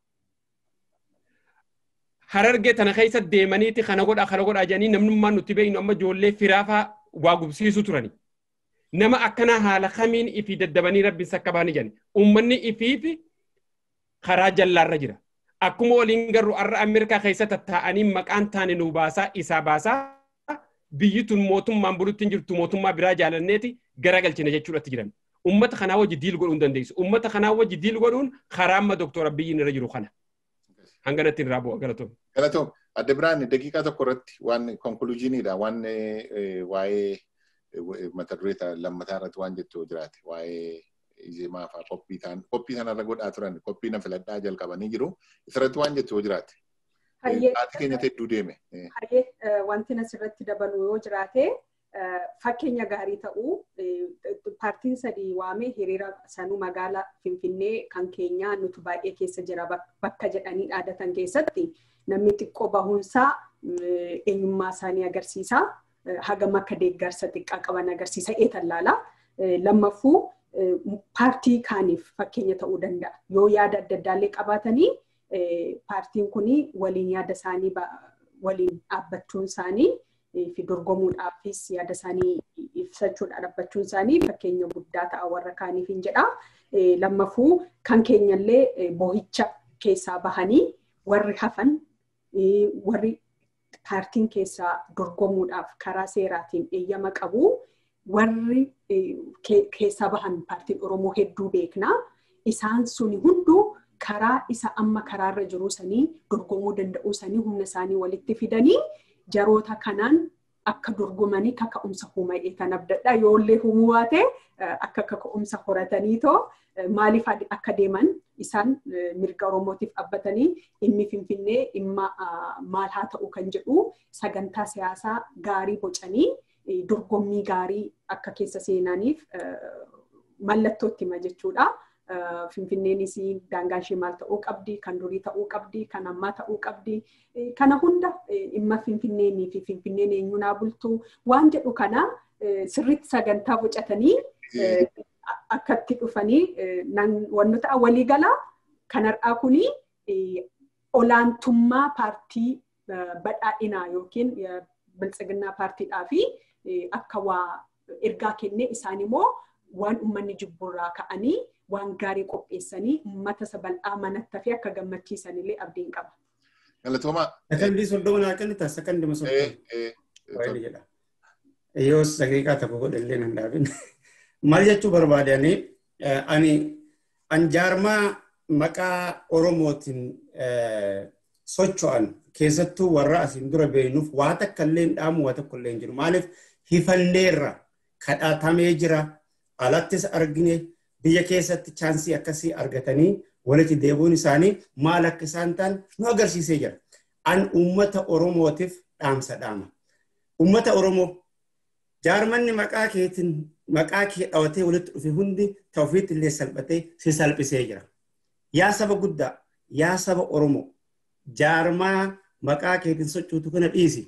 Harargee tana keessa deemaniiti kana godhaa kana godhaa jedhanii namnummaan nuti beeknu amma ijoollee firaafaa waa gubsiisu turani. Nama akkanaa haala kamiin ifii daddabanii rabbiin sakka baanii jedhani. Uummanni ifiifi karaa jallaarra jira. Akkuma waliin garuu har'a Ameerikaa keessa tattaa'anii maqaan taane nu baasaa isaa baasaa biyyi tun mootummaan bulutti hin jirtu mootummaa biraa jaalanneeti garagalchina jechuudhatti jiran. ummata kanaa wajji diil godhuu hin dandeessu. Ummata kanaa wajji diil godhuun karaa amma Dooktor Abiyyiin irra jiru kana. Hanganatti irraa bu'a galatoom. Galatoom. Adda biraan daqiiqaa tokko irratti waan konkuluujiiniidha waan waa'ee mata duree lammataa irratti waan jettu jiraate waa'ee ijeemaa fa'aa qophii ta'an qophii sanarra godhaa turan qophii na filadhaa jalqabanii jiru isarratti waan jettu jiraate. Haati keenya hedduu deeme. Hayyee wanti asirratti dabalu yoo jiraate fakkeenya gaarii ta'uu paartiin sadii waamee hiriira sanuu magaalaa Finfinnee kan keenyaa nuti baay'ee keessa jira bakka jedhanii dhaadatan keessatti namni xiqqoo bahuunsaa eenyummaa isaanii agarsiisa. Hagam akka deeggarsa xiqqaa qaban agarsiisa eetallaala. Lammaffuu paartii kaaniif fakkeenya ta'uu danda'a. Yoo yaada adda addaallee qabaatanii paartiin kun waliin yaada isaanii waliin dhaabbachuun isaanii fi dorgomuudhaafis yaada isaanii ibsachuudhaan dhaabbachuun isaanii fakkeenya guddaa ta'a warra kaaniif hin jedha. Lammaffuu kan keenyallee boohicha keessaa bahanii warri hafan warri paartiin keessaa dorgomuudhaaf karaa seeraatiin eeyyama qabu warri keessaa bahan paartiin Oromoo hedduu beekna. Isaan suni hunduu karaa isa amma karaarra jiru sanii dorgomuu danda'uu sanii humna isaanii walitti fidanii jaroota kanaan akka dorgomanii kaka'umsa huma'ee kan abdadha. Yoollee humuu baate akka kaka'umsa horatanii too maaliif akka deeman isaan mirga Oromootiif dhaabbatanii dhimmi Finfinnee dhimma maal haa ta'u kan jedhu sagantaa siyaasaa gaarii bocanii dorgommii gaarii akka keessa seenaniif mallattootti hima jechuudha. Finfinneenis daangaan ishee maal ta'uu qabdi, kan durii ta'uu qabdi, kan ammaa ta'uu qabdi. Kana hunda dhimma Finfinneenii fi Finfinneen eenyunaa bultuu waan jedhu kana sirriitti sagantaa bocatanii akkatti dhufanii wantoota waliigalaa kan har'aa kuni olaantummaa paartii badhaadhinaa yookiin biltsiginnaa paartiidhaa fi akka waa ergaa kennee isaan immoo waan uummanni jibburraa ka'anii waan gaarii qopheessanii uummata isa bal'aa manatti fi akka gammachiisan illee abdiin qaba. Galatoomaa. Sakandii soddoma naa kennita sakandii soddoma. jedha. Yoo daqiiqaa tokko godhallee nan dhaabin. Maal jechuu barbaadanii ani anjaarmaa maqaa Oromootiin socho'an keessattuu warra asiin dura beeknuuf waa takka illee dhaamu waa tokko illee hin jiru. Maaliif hifanneerra kadhatamee jira alattis argine biyya keessatti chaansii akkasii argatanii walitti deebi'uun isaanii maal akka isaan ta'an nu agarsiisee jira. An uummata Oromootiif dhaamsa dhaama. Uummata Oromoo jaarmanni maqaa keetiin maqaa kee dhawatee walitti dhufe hundi ta'ufiitti illee salphatee si salphisee jira. Yaa saba guddaa, yaa saba Oromoo, jaarmaa maqaa keetiin sochootu kana dhiisi.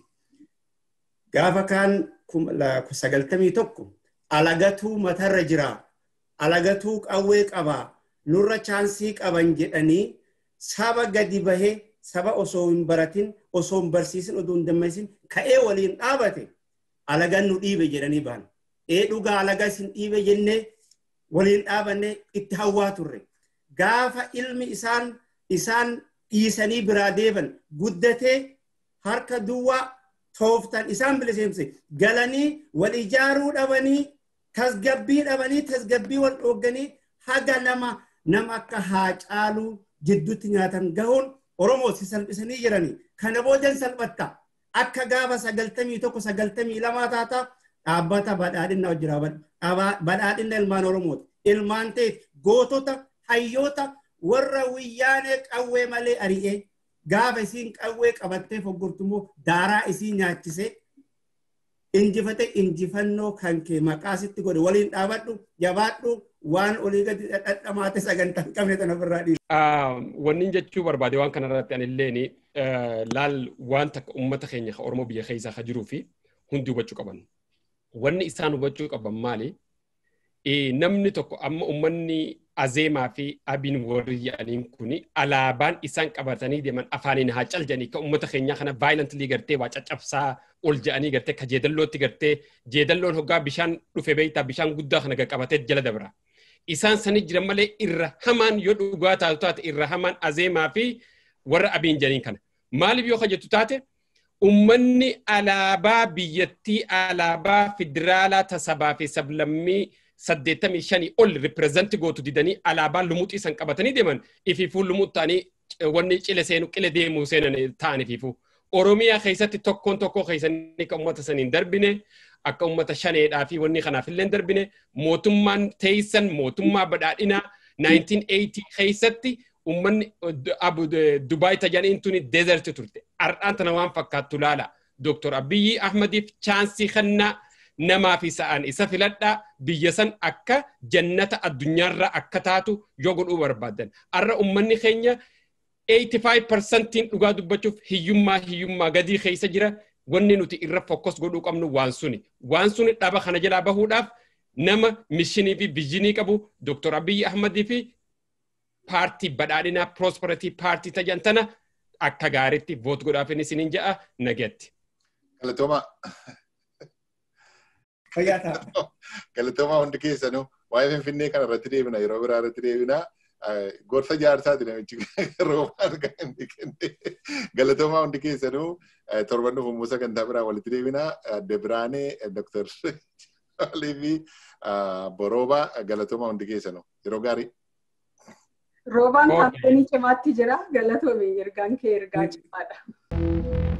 Gaafa kaan sagaltamii tokko alagatuu matarra jiraa. alagatuu qawwee qabaa nurra chaansii qaban jedhanii saba gadi bahee saba osoo hin baratin osoo hin barsiisin odoo hin dammaqsin ka'ee waliin dhaabate alagan nu dhiibe jedhanii bahan. Ee dhugaa alaga isin dhiibe jennee waliin dhaabanne itti hawwaa turre. Gaafa ilmi isaan isaan dhiisanii biraa deeban guddatee harka duwwaa tooftan isaan biliseemse galanii wal ijaaruu dhabanii tasgabbii dhabanii tasgabbii wal dhoogganii haga nama nama akka haa caaluu jidduutti nyaatan gahuun Oromoo si salphisanii jiranii. Kana boodan salphatta. Akka gaafa sagaltamii tokko sagaltamii lamaa taata dhaabbata badhaadhina hojjira. Badhaadhina ilmaan Oromooti. Ilmaan ta'e gootota hayyoota warra wayyaanee qawwee malee ari'ee gaafa isiin qawwee qabattee foggortummoo daaraa isii nyaachisee injifate injifannoo kan kee maqaa sitti godhe waliin dhaabadhu jabaadhu waan olii gadi dhadhamaate sagantaa hin qabne sana ofirraa dhiisu. Wanni jechuu barbaade waan kanarratti anilleen laal waan takka uummata keenya Oromoo biyya keessaa ka jiruu fi hundi hubachuu qaban. Wanni isaan hubachuu qaban maali? Namni tokko amma uummanni azeemaa fi abiin warri jedhaniin kuni alaabaan isaan qabatanii deeman afaaniin haa caljanii kan uummata keenyaa kana vaayilantilii gartee waa caccabsaa ol jedhanii gartee ka jeedallootti gartee jeedalloon hoggaa bishaan dhufe beektaa bishaan guddaa kana qabatee jala dabra. Isaan sanii jiran malee irra hamaan yoo dhugaa taatu taate irra hamaan azeemaa fi warra abiin jedhaniin kana. Maaliif yoo jettu taate uummanni alaabaa biyyattii alaabaa federaalaa tasabaa fi sablammii saddeettamii shanii ol ripireezanti gootu didanii alaabaa lumuuxii san qabatanii deeman ifiifuu lumuut ta'anii wanni cile seenu qile deemuu seenan ta'an ifiifuu. Oromiyaa keessatti tokkoon tokkoo keessanii kan uummata saniin darbine akka uummata shaneedhaa fi wanni kanaaf illee darbine mootummaan teessan mootummaa badhaadhinaa 1980 keessatti uummanni Dubaay tajaniin tuni deezerti turte. Ardhaan tana waan fakkaattu laala. Dooktor Abiyyi Ahmadiif chaansii kannaa namaa fi sa'aan isa filadhaa biyya san akka jannata addunyaarra akka taatu yoo godhuu barbaadan. Arra uummanni keenya 85% dhugaa dubbachuuf hiyyummaa hiyyummaa gadii keessa jira. Wanni nuti irra fokkos godhuu qabnu waan suni. Waan suni dhaba kana jalaa bahuudhaaf nama mishinii fi vizhinii qabu Dooktor Abiyyi Ahmadii fi paartii badhaadhinaa Prosperity paartii tajan tana akka gaariitti voot godhaaf inni isiniin ja'a nagatti. Galatooma. Fayyaa ta'a. Galatooma hundi keessanuu waa'ee Finfinnee kana irratti deebina yeroo biraa irratti deebina. Gorsa jaarsaati namichi roobaan kan inni kenne. Galatooma hundi keessanuu torban dhufu Musa Gantaa biraa walitti deebina. Adde Biraanee Dr. Alii fi Borooba galatooma hundi keessanuu yeroo gaarii. Roobaan kaampeenii cimaatti jira galatoome ergaan kee ergaa cimaadha.